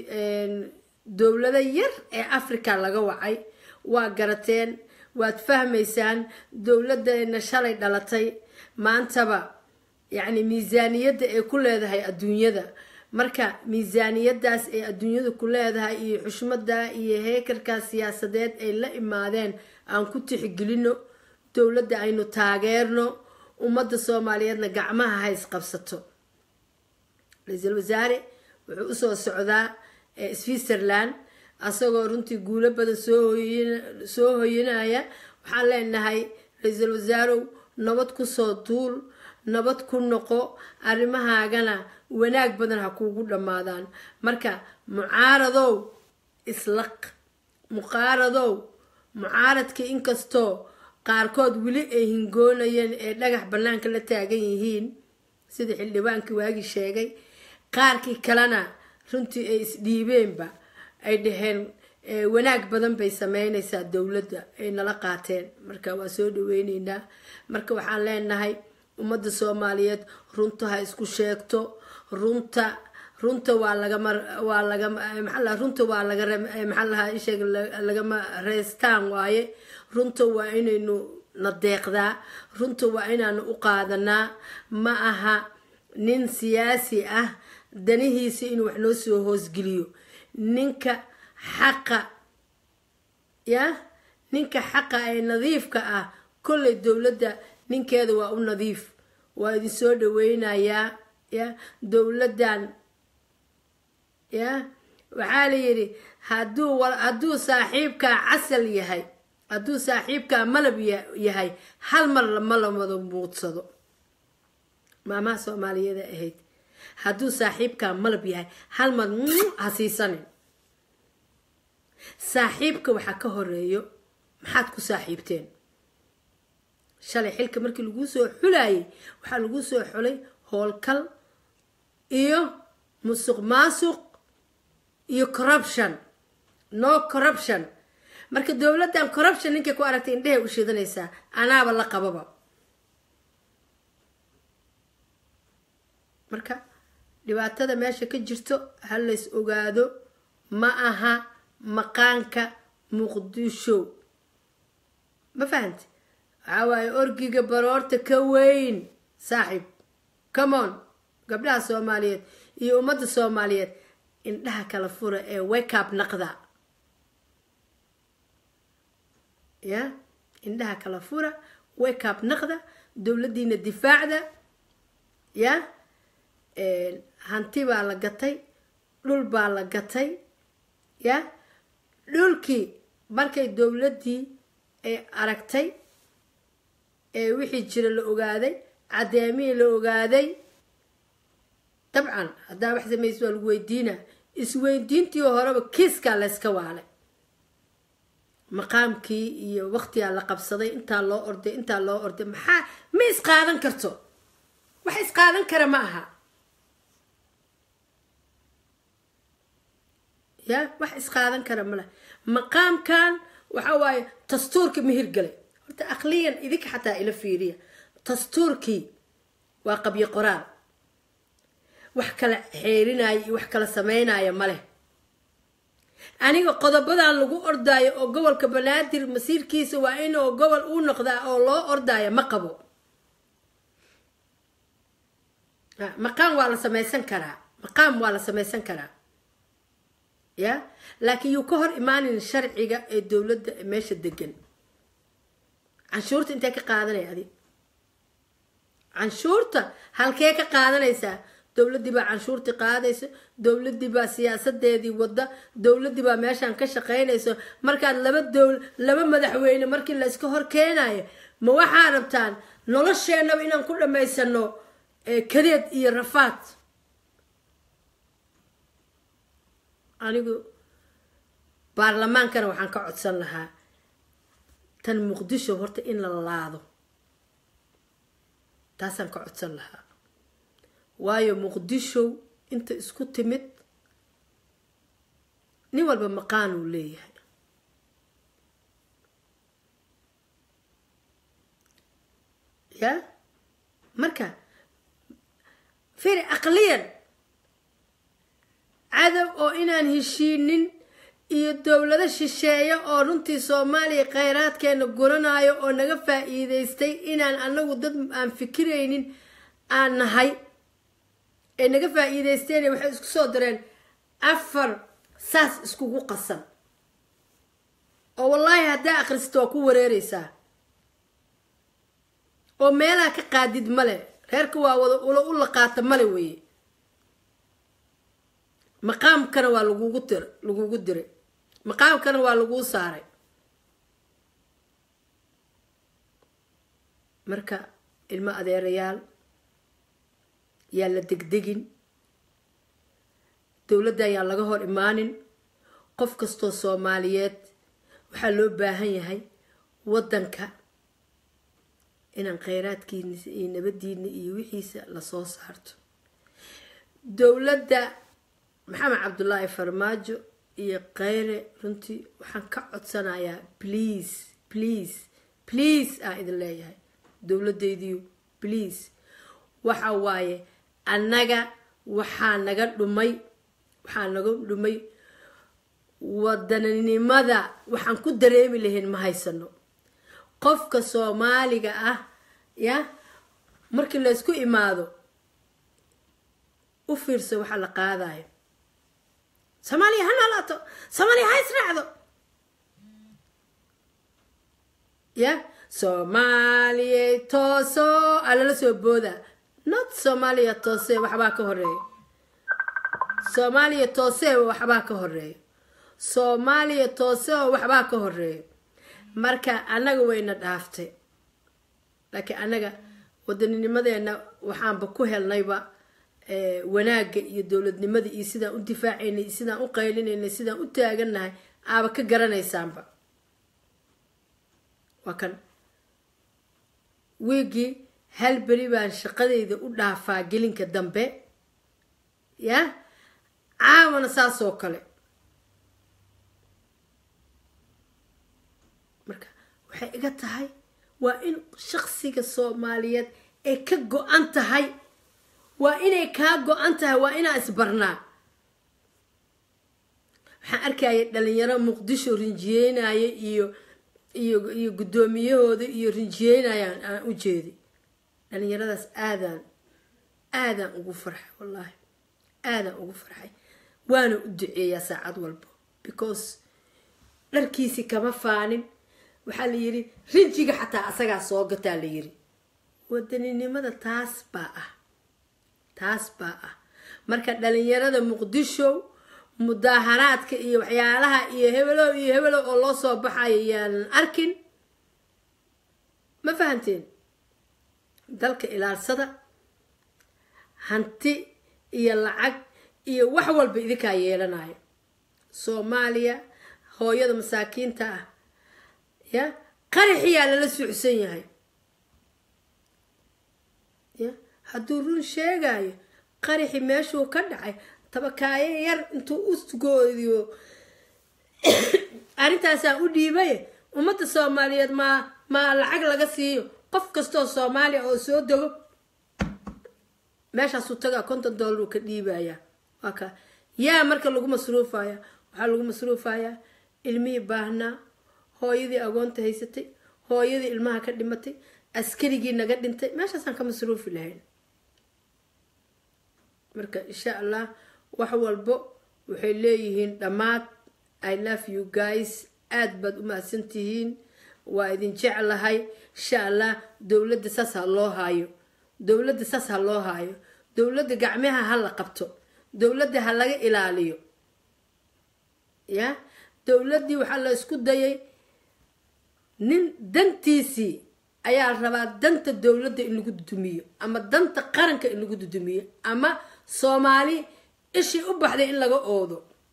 dowlado yar ee africa laga wacay waa garateen waad fahmaysaan dowladeena shalay dhalatay maantaba yacni miisaaniyadda ay ku leedahay adduunyada marka miisaaniyadaas ay adduunyada ku leedahay iyo xushmada iyo heekarkaas siyaasadeed ay la imaadeen aan ku tixgelino dowladda aynu taageerno ummadda soomaaliyeedna gacmaha ha isqabsato ra-iisul wasaare wuxuu usoo socdaa switzerland asagoo runtii guulo badan soo hoyinaya waxaan leenahay ra-iisul wasaarow nabad kusoo duul nabad ku noqo arrimahaagana wanaag badan ha kuugu dhammaadaan marka mucaaradow islaq muqaaradow mucaaradka inkastoo qaarkood weli ay hingoonayeen ee dhagax bannaanka la taagan yihiin sida xildhibaankii waagii sheegay qaarkii kalena runtii ay isdhiibeenba ay dhaheen wanaag badan bay sameynaysaa dowladda ay nala qaateen marka waa soo dhaweyneynaa marka waxaan leenahay ummadda soomaaliyeed runta ha isku sheegto runta runta waa lagama waa lagama maxaa runta waa laga maxaa lahaa isheeg lagama reestaan waaye runta waa inaynu na deeqdaa runta waa inaanu u qaadanaa ma aha nin siyaasi ah danihiisa inuu wax noo soo hoosgeliyo ninka xaqa ya ninka xaqa ee nadiifka ah kolley dowladda ninkeeda waa u nadiif waa idin soo dhaweynayaa ya dowladdan ya waxaa la yidhi haduu hadduu saaxiibkaa casal yahay hadduu saaxiibkaa malab yahay hal mar lama lamada muudsado maamaha soomaaliyeeda ahayd hadduu saaxiibkaa malab yahay hal mar ha siisanin saaxiibka waxaa ka horeeyo maxaad ku saaxiibteen shalay xilka markii laguu soo xulayay waxaa laguu soo xulay howlkal iyo musuq maasuq iyo corruption no corruption marka dowladdan corruption ninkay ku aragtay indhehay u shidanaysaa anaaba la qababa marka dhibaatada meesha ka jirto ha lays ogaado ma aha maqaanka muqdisho ma fahamti waxaa waaye orgiga baroorta ka weyn saaxiib common gabdhaha soomaaliyeed iyo ummadda soomaaliyeed indhaha kala fura ee wakeup naqda ya indhaha kala fura wakeup naqda dowladdiina difaacda ya hanti baa la gatay dhul baa la gatay ya dhulkii markay dowladdii ay aragtay ee wixii jira la ogaaday cadeemihii la ogaaday dabcan haddaa wax samaysa waa lagu weydiina isweydiintii horeba kiiskaa layska waalay maqaamkii iyo waqtigaa la qabsaday intaa loo orday intaa loo orday maxaa ma isqaadan karto wax isqaadan kara ma aha ya wax isqaadan kara male maqaamkan waxa waaye dastuurkii ma hirgalay horta aqliyan idinka xataa ila fiiriya dastuurkii waa qabyo qoraal wax kala xeerinaya iyo wax kala sameynaya maleh aniga qodobadan lagu ordaayo oo gobolka banaadir masiirkiisa waa inuu gobol uu noqdaa oo loo ordaayo ma qabo maqaam waa la samaysan karaa maqaam waa la samaysan karaa ya laakiin yuu ka hor imaanin sharciga ee dowladda meesha degan canshuurta intee ka qaadanaya adi canshuurta halkee ka qaadanaysaa dowladdii baa canshuurtii qaadayso dowladdii baa siyaasadeedii wadda dowladdii baa meeshaan ka shaqaynayso markaad laba dowl laba madaxweyne markii la iska hor keenayo ma waxaa rabtaan nolosheenaba inaan ku dhammaysano kadeed iyo rafaad anigu baarlamaankana waxaan ka codsan lahaa tan muqdisho horta in la laado taasaan ka codsan lahaa waayo muqdisho inta isku timid nin walba maqaan uu leeyahay ya marka firi aqliyan cadow oo inaan heshiinin iyo dowlado shisheeye oo runtii soomaaliya kheyraadkeena guranayo oo naga faa-iideystay inaan anagu dad aan fikiraynin aan nahay ee naga faa-iideysteen waxay isku soo direen afar saas iskugu qasan oo wallaahi haddaa akhristo waa ku wareereysaa oo meelaha ka qaadid male reerka waa wada ula u laqaata male weeye maqaamkana waa lagugu dir lagugu diray maqaamkana waa laguu saaray marka ilmo adeerayaal yaa la degdegin dowladda ayaa laga hor imaanin qof kastoo soomaaliyeed waxaa loo baahan yahay waddanka inaan kheyraadkiina iyo nabadiina iyo wixiisa lasoo saarto dowladda maxamed cabdullaahi farmaajo iyo kheyre runtii waxaan ka codsanayaa please please please aan idin leeyahay dowladaydiyu please waxa waaye annaga waxaa naga dhumay waxaa naga dhumay wadaninimada waxaan ku dareemi lahayn ma haysano qofka soomaaliga ah ya markii laysku imaado u fiirsa waxaa la qaadayo soomaaliya ha noolaato soomaaliya ha israacdo ya soomaaliya tooso aa lala soo booda not soomaaliya toose waxbaa ka horeeya soomaaliya toose waxbaa ka horeeya soomaaliya toose oo waxbaa ka horeeya marka annaga wayna dhaaftay laakiin annaga wadanninimadeena waxaanba ku helnayba wanaagga iyo dowladnimada iyo sidaan u difaacaynay iyo sidaan u qaylinaynay sidaan u taagannahay aaba ka garanaysaanba waa kan wiigii hal beri baan shaqadayda u dhaafaa gelinka dambe ya caawana saas oo kale marka waxay iga tahay waa in shaqsiga soomaaliyeed ay ka go-an tahay waa inay kaa go-an tahay waa inaa isbarnaa waxaan arkaya dhalinyaro muqdisho rinjiyeynaya iyo iyo iyo guddoomiyahooda iyo rinjiyeynayaan aan u jeedi dhalinyaradaas aadaan aadaan ugu farxay wallaahi aadaan ugu farxay waana u duceeyaa saacad walba because dharkiisi kama faanin waxaa la yidhi rinjiga xataa asagaa soo gataa la yidhi wadaninimada taas baa ah taas baa ah marka dhalinyarada muqdisho mudaaharaadka iyo waxyaalaha iyo hebelow iyo hebelow oo loo soo baxayo yaanan arkin ma fahanteen dalka ilaalsada hanti iyo lacag iyo wax walba idinkaa yeelanayo soomaaliya hooyada masaakiinta ah ya qaraxiyaa lala suucsan yahay ya hadduu run sheegayo qaraxi meeshuu ka dhacay tabakaayo yar intuu usgoodiyo arrintaasaa u dhiibay ummadda soomaaliyeed maa maa lacag laga siiyo qof kastoo soomaaliya oo soo dego meeshaasuu tagaa konton dollar uu ka dhiibaya waa ka yaa marka lagu masruufaya waxaa lagu masruufayaa ilmihii baahnaa hooyadii agoonta haysatay hooyadii ilmaha ka dhimatay askarigii naga dhintay meeshaasaan ka masruufi lahayn marka insha allah wax walbo waxay leeyihiin dhammaad i love you guys aada baad u mahadsantihiin waa idin jeclahay insha allah dowladda saas ha loo haayo dowladda saas ha loo haayo dowladda gacmaha ha la qabto dowladda ha laga ilaaliyo ya dowladdii waxaa la isku dayay nin dantiisii ayaa rabaa danta dowladda in lagu dudumiyo ama danta qaranka in lagu dudumiyo ama soomaali ishii u baxday in laga oodo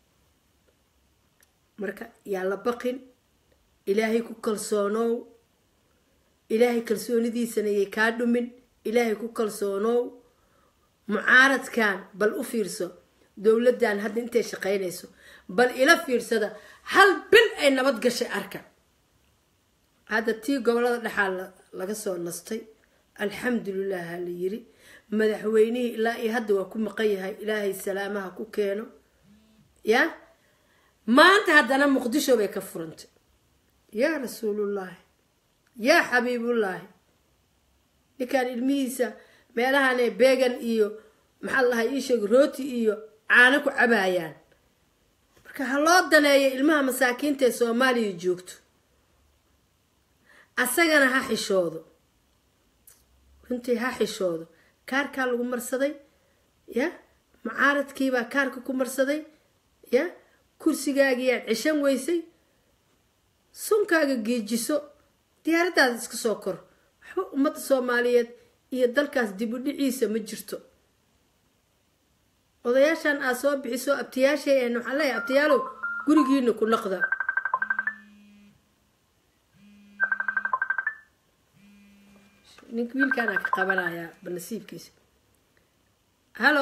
marka yaa la baqin ilaahay ku kalsoonow ilaahay kalsoonidiisana yay kaa dhumin ilaahay ku kalsoonow mucaaradkan bal u fiirso dowladdan hadda intay shaqaynayso bal ila fiirsada hal bil ay nabad gashay arka hadda tii gobolada dhexaa laga soo nastay alxamdulilah ha la yiri madaxweynihii ilaa iyo hadda waa ku maqan yahay ilaahay salaamaha ku keeno ya maanta haddana muqdisho bay ka furantay yaa rasuulullaahi yaa xabiibullaahi ninkaan ilmihiisa meelahane beegan iyo maxaa lahay ii sheeg rooti iyo caano ku cabaayaan marka ha loo daneeyo ilmaha masaakiinta ee soomaaliya joogto asagana ha xishoodo runtii ha xishoodo kaarkaa lagu marsaday ya mucaaradkiibaa kaarka ku marsaday ya kursigaagiyaad cishan weysay sunkaaga geejiso diyaaradaada iska soo kor waxba ummadda soomaaliyeed iyo dalkaas dib u dhiciisa ma jirto odayaashan aad soo bixiso abtiyaashay ahn waxaan leeyahay abtiyaalow gurigiina ku naqda nink wiilkaanaa ka qabanayaa banasiibkiisa hallo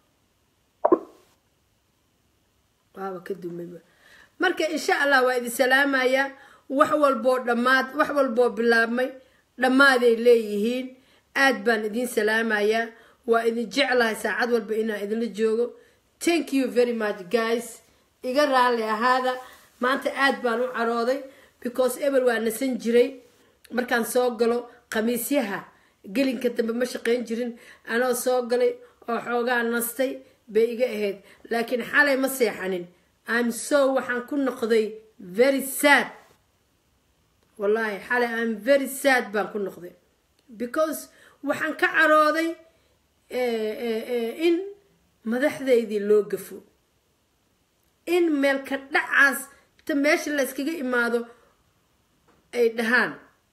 waaba ka dumayba marka insha allah waa idin salaamayaa wax walboo dhammaad wax walboo bilaabmay dhammaaday leeyihiin aad baan idin salaamayaa waa idin jeclahay saacad walba inaan idinla joogo thank you very much guys iga raalli ahaada maanta aad baan u carooday because ebel waa nasan jiray markaan soo galo khamiisyaha gelinka dambe ma shaqayn jirin anoo soo galay oo xoogaa nastay bay iga ahayd laakiin xalay ma seexanin am so waxaan ku noqday very sad wallaahi xalay am very sad baan ku noqday because waxaan ka carooday in madaxdaydii loo gafo in meelka dhacaas ta meesha la yskaga imaado ay dhahaan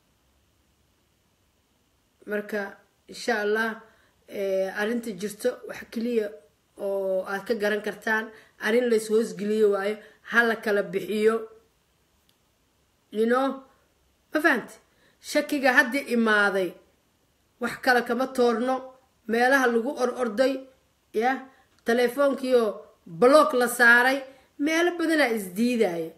marka insha allah arrinta jirto wax keliya oo aad ka garan kartaan arrin lays hoosgeliyo waayo ha la kala bixiyo you know ma fahamti shakiga hadda imaaday wax kale kama toorno meelaha lagu or orday ya telefoonkiioo block la saaray meelo badanaa isdiidaya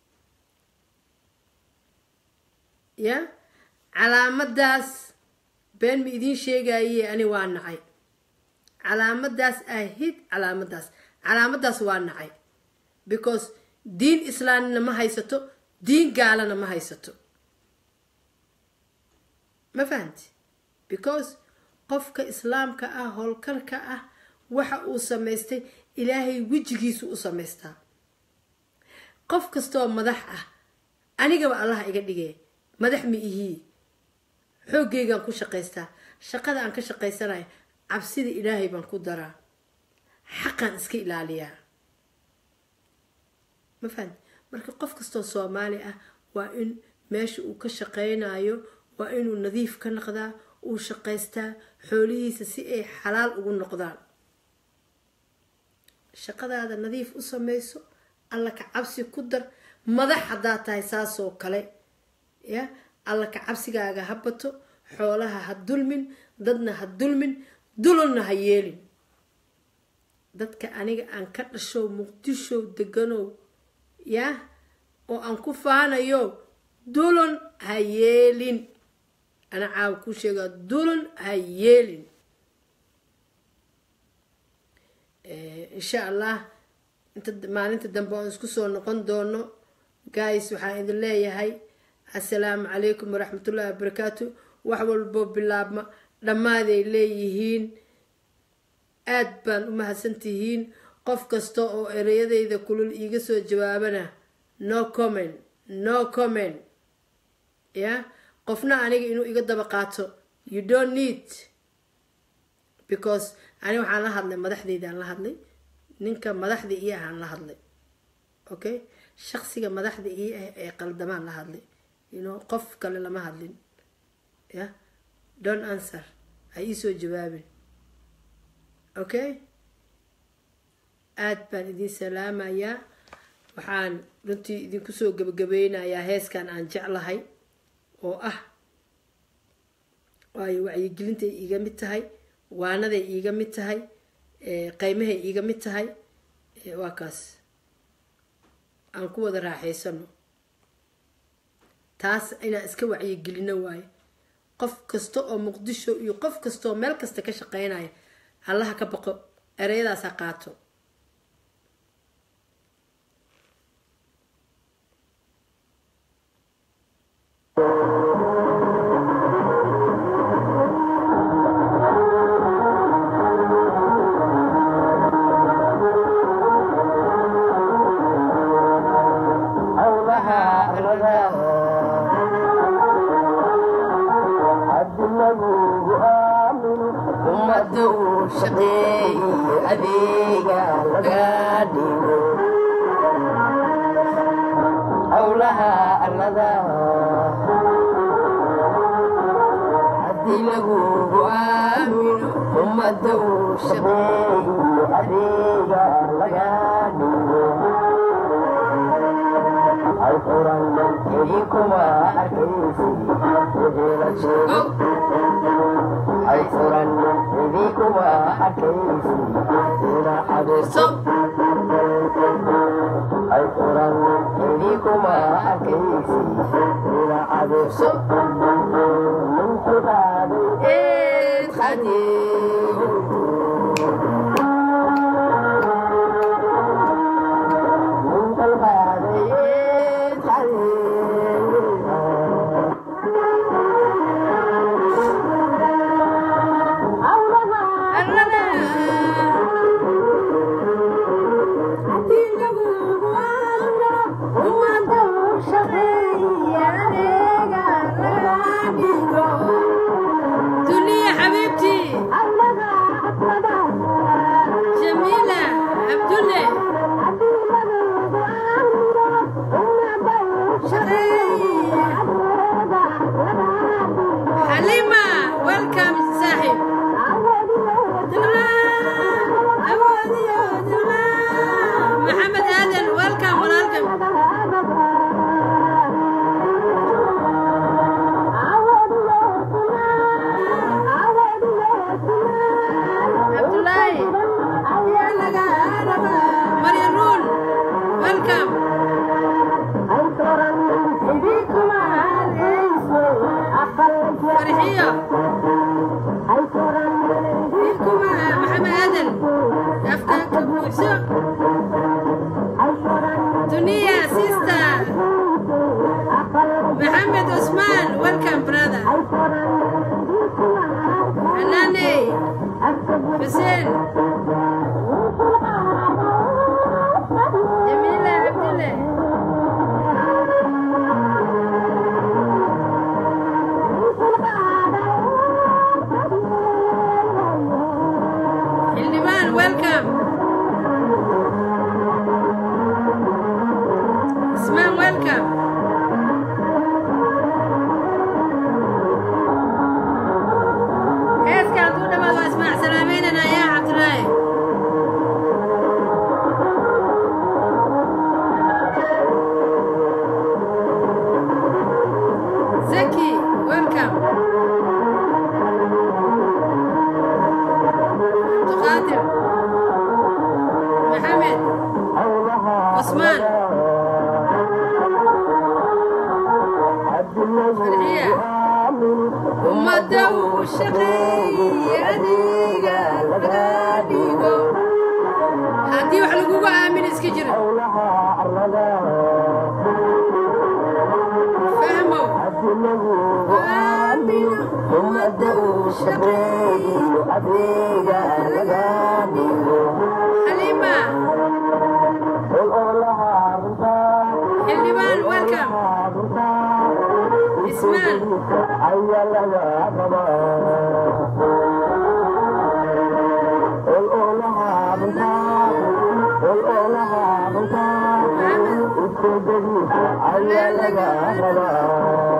ya calaamadaas been ma idiin sheegaye ani waa nacay calaamadaas ahid calaamadaas calaamadaas waa nacay because diin islaamina ma haysato diin gaalana ma haysato ma fahamti because qofka islaamka ah howlkarka ah waxa uu samaystay ilaahay wejigiisu u samaystaa qof kastooo madax ah anigaba allah iga dhigee madax ma ihii xoogaygaan ku shaqaystaa shaqada aan ka shaqaysanayo cabsida ilaahay baan ku daraa xaqaan iska ilaaliyaa ma fahamti marka qof kastoo soomaali ah waa in meesha uu ka shaqaynayo waa inuu nadiif ka noqdaa uu shaqaystaa xoolihiisa si ay xalaal ugu noqdaan shaqadaada nadiif u samayso alla ka cabsi ku dar madax haddaad tahay saasoo kale ya alla ka cabsigaaga ha bato xoolaha ha dulmin dadna ha dulmin dulonna ha yeelin dadka aniga aan ka dhashow muqdishow deganow yah oo aan ku faanayo dulon ha yeelin ana caawa ku sheegaa dulon ha yeelin insha allah inta maalinta dambe oon isku soo noqon doono guys waxaan idin leeyahay assalaamu calaykum waraxmatullahi wabarakaatu wax walboo bilaabma dhammaaday leeyihiin aad baan u mahadsantihiin qof kasta oo ereyadayda kulul iiga soo jawaabana no comment no comment ya qofna aniga inuu iga daba qaato you don't need because ani waxaan la hadlay madaxdeydaan la hadlay ninka madaxda ii ahaan la hadlay okay shaksiga madaxda ii ah ee qaldamaan la hadlay you know qof kale lama hadlin ya don't answer ha iisoo jawaabin okay aad baan idin salaamayaa waxaan runtii idinku soo gabagabeynayaa heeskan aan jeclahay oo ah waayo wacyigelintay iiga mid tahay waanaday iiga mid tahay qeymahay iiga mid tahay waa kaas aan ku wada raaxaysano taas inaan iska wacyigelino waayo qof kasta oo muqdisho iyo qof kasta oo meel kasta ka shaqeynaya allaha ka baqo ereyadaas ha qaato howlaha arlada haddi lagugu aamino ummadda uu shaqeeye adeega laga dhigo howlaha arlada haddii lagugu aamino ummadda uu shaqeeye adeega laga dhigo ay furan idinkuma arkaysi wixii la sheego ay furan idinkuma arkaysi ina xabeeso ay furan idinkuma arkaysi ina xabeeso min xibaaday eed qadiiru min qalbaaday qadiiru arlada haddii lagugu aamino ummadda uu shaqeeye adeega laga dhigo duniya xabiibtii jamiila cabdulle xalima welcome saaxib maxamed aadan welcome walaalkan cabdulaahi marya ruun welcome farxiyo wiilkuma maxamed aadan afkaanka buuxso duniya sister maxamed cusmaan welcome brother xanaaney xuseen jamiila cabdille xildhibaan welcome ismaan welcome heeska hadduu dhammaad waa ismaac salaameynana yaa cabdulaahi zaki welcome abduqaadir maxamed cusmaan farxiya ummadda uu shaqeeye adeega laga dhigo haddii wax lagugu aamin iska jira fahmow aamino ummadda uu shaqeeye adeega laga dhigo xaliima xildhibaan welcome ismaan ujeedadii ayaa laga rabaa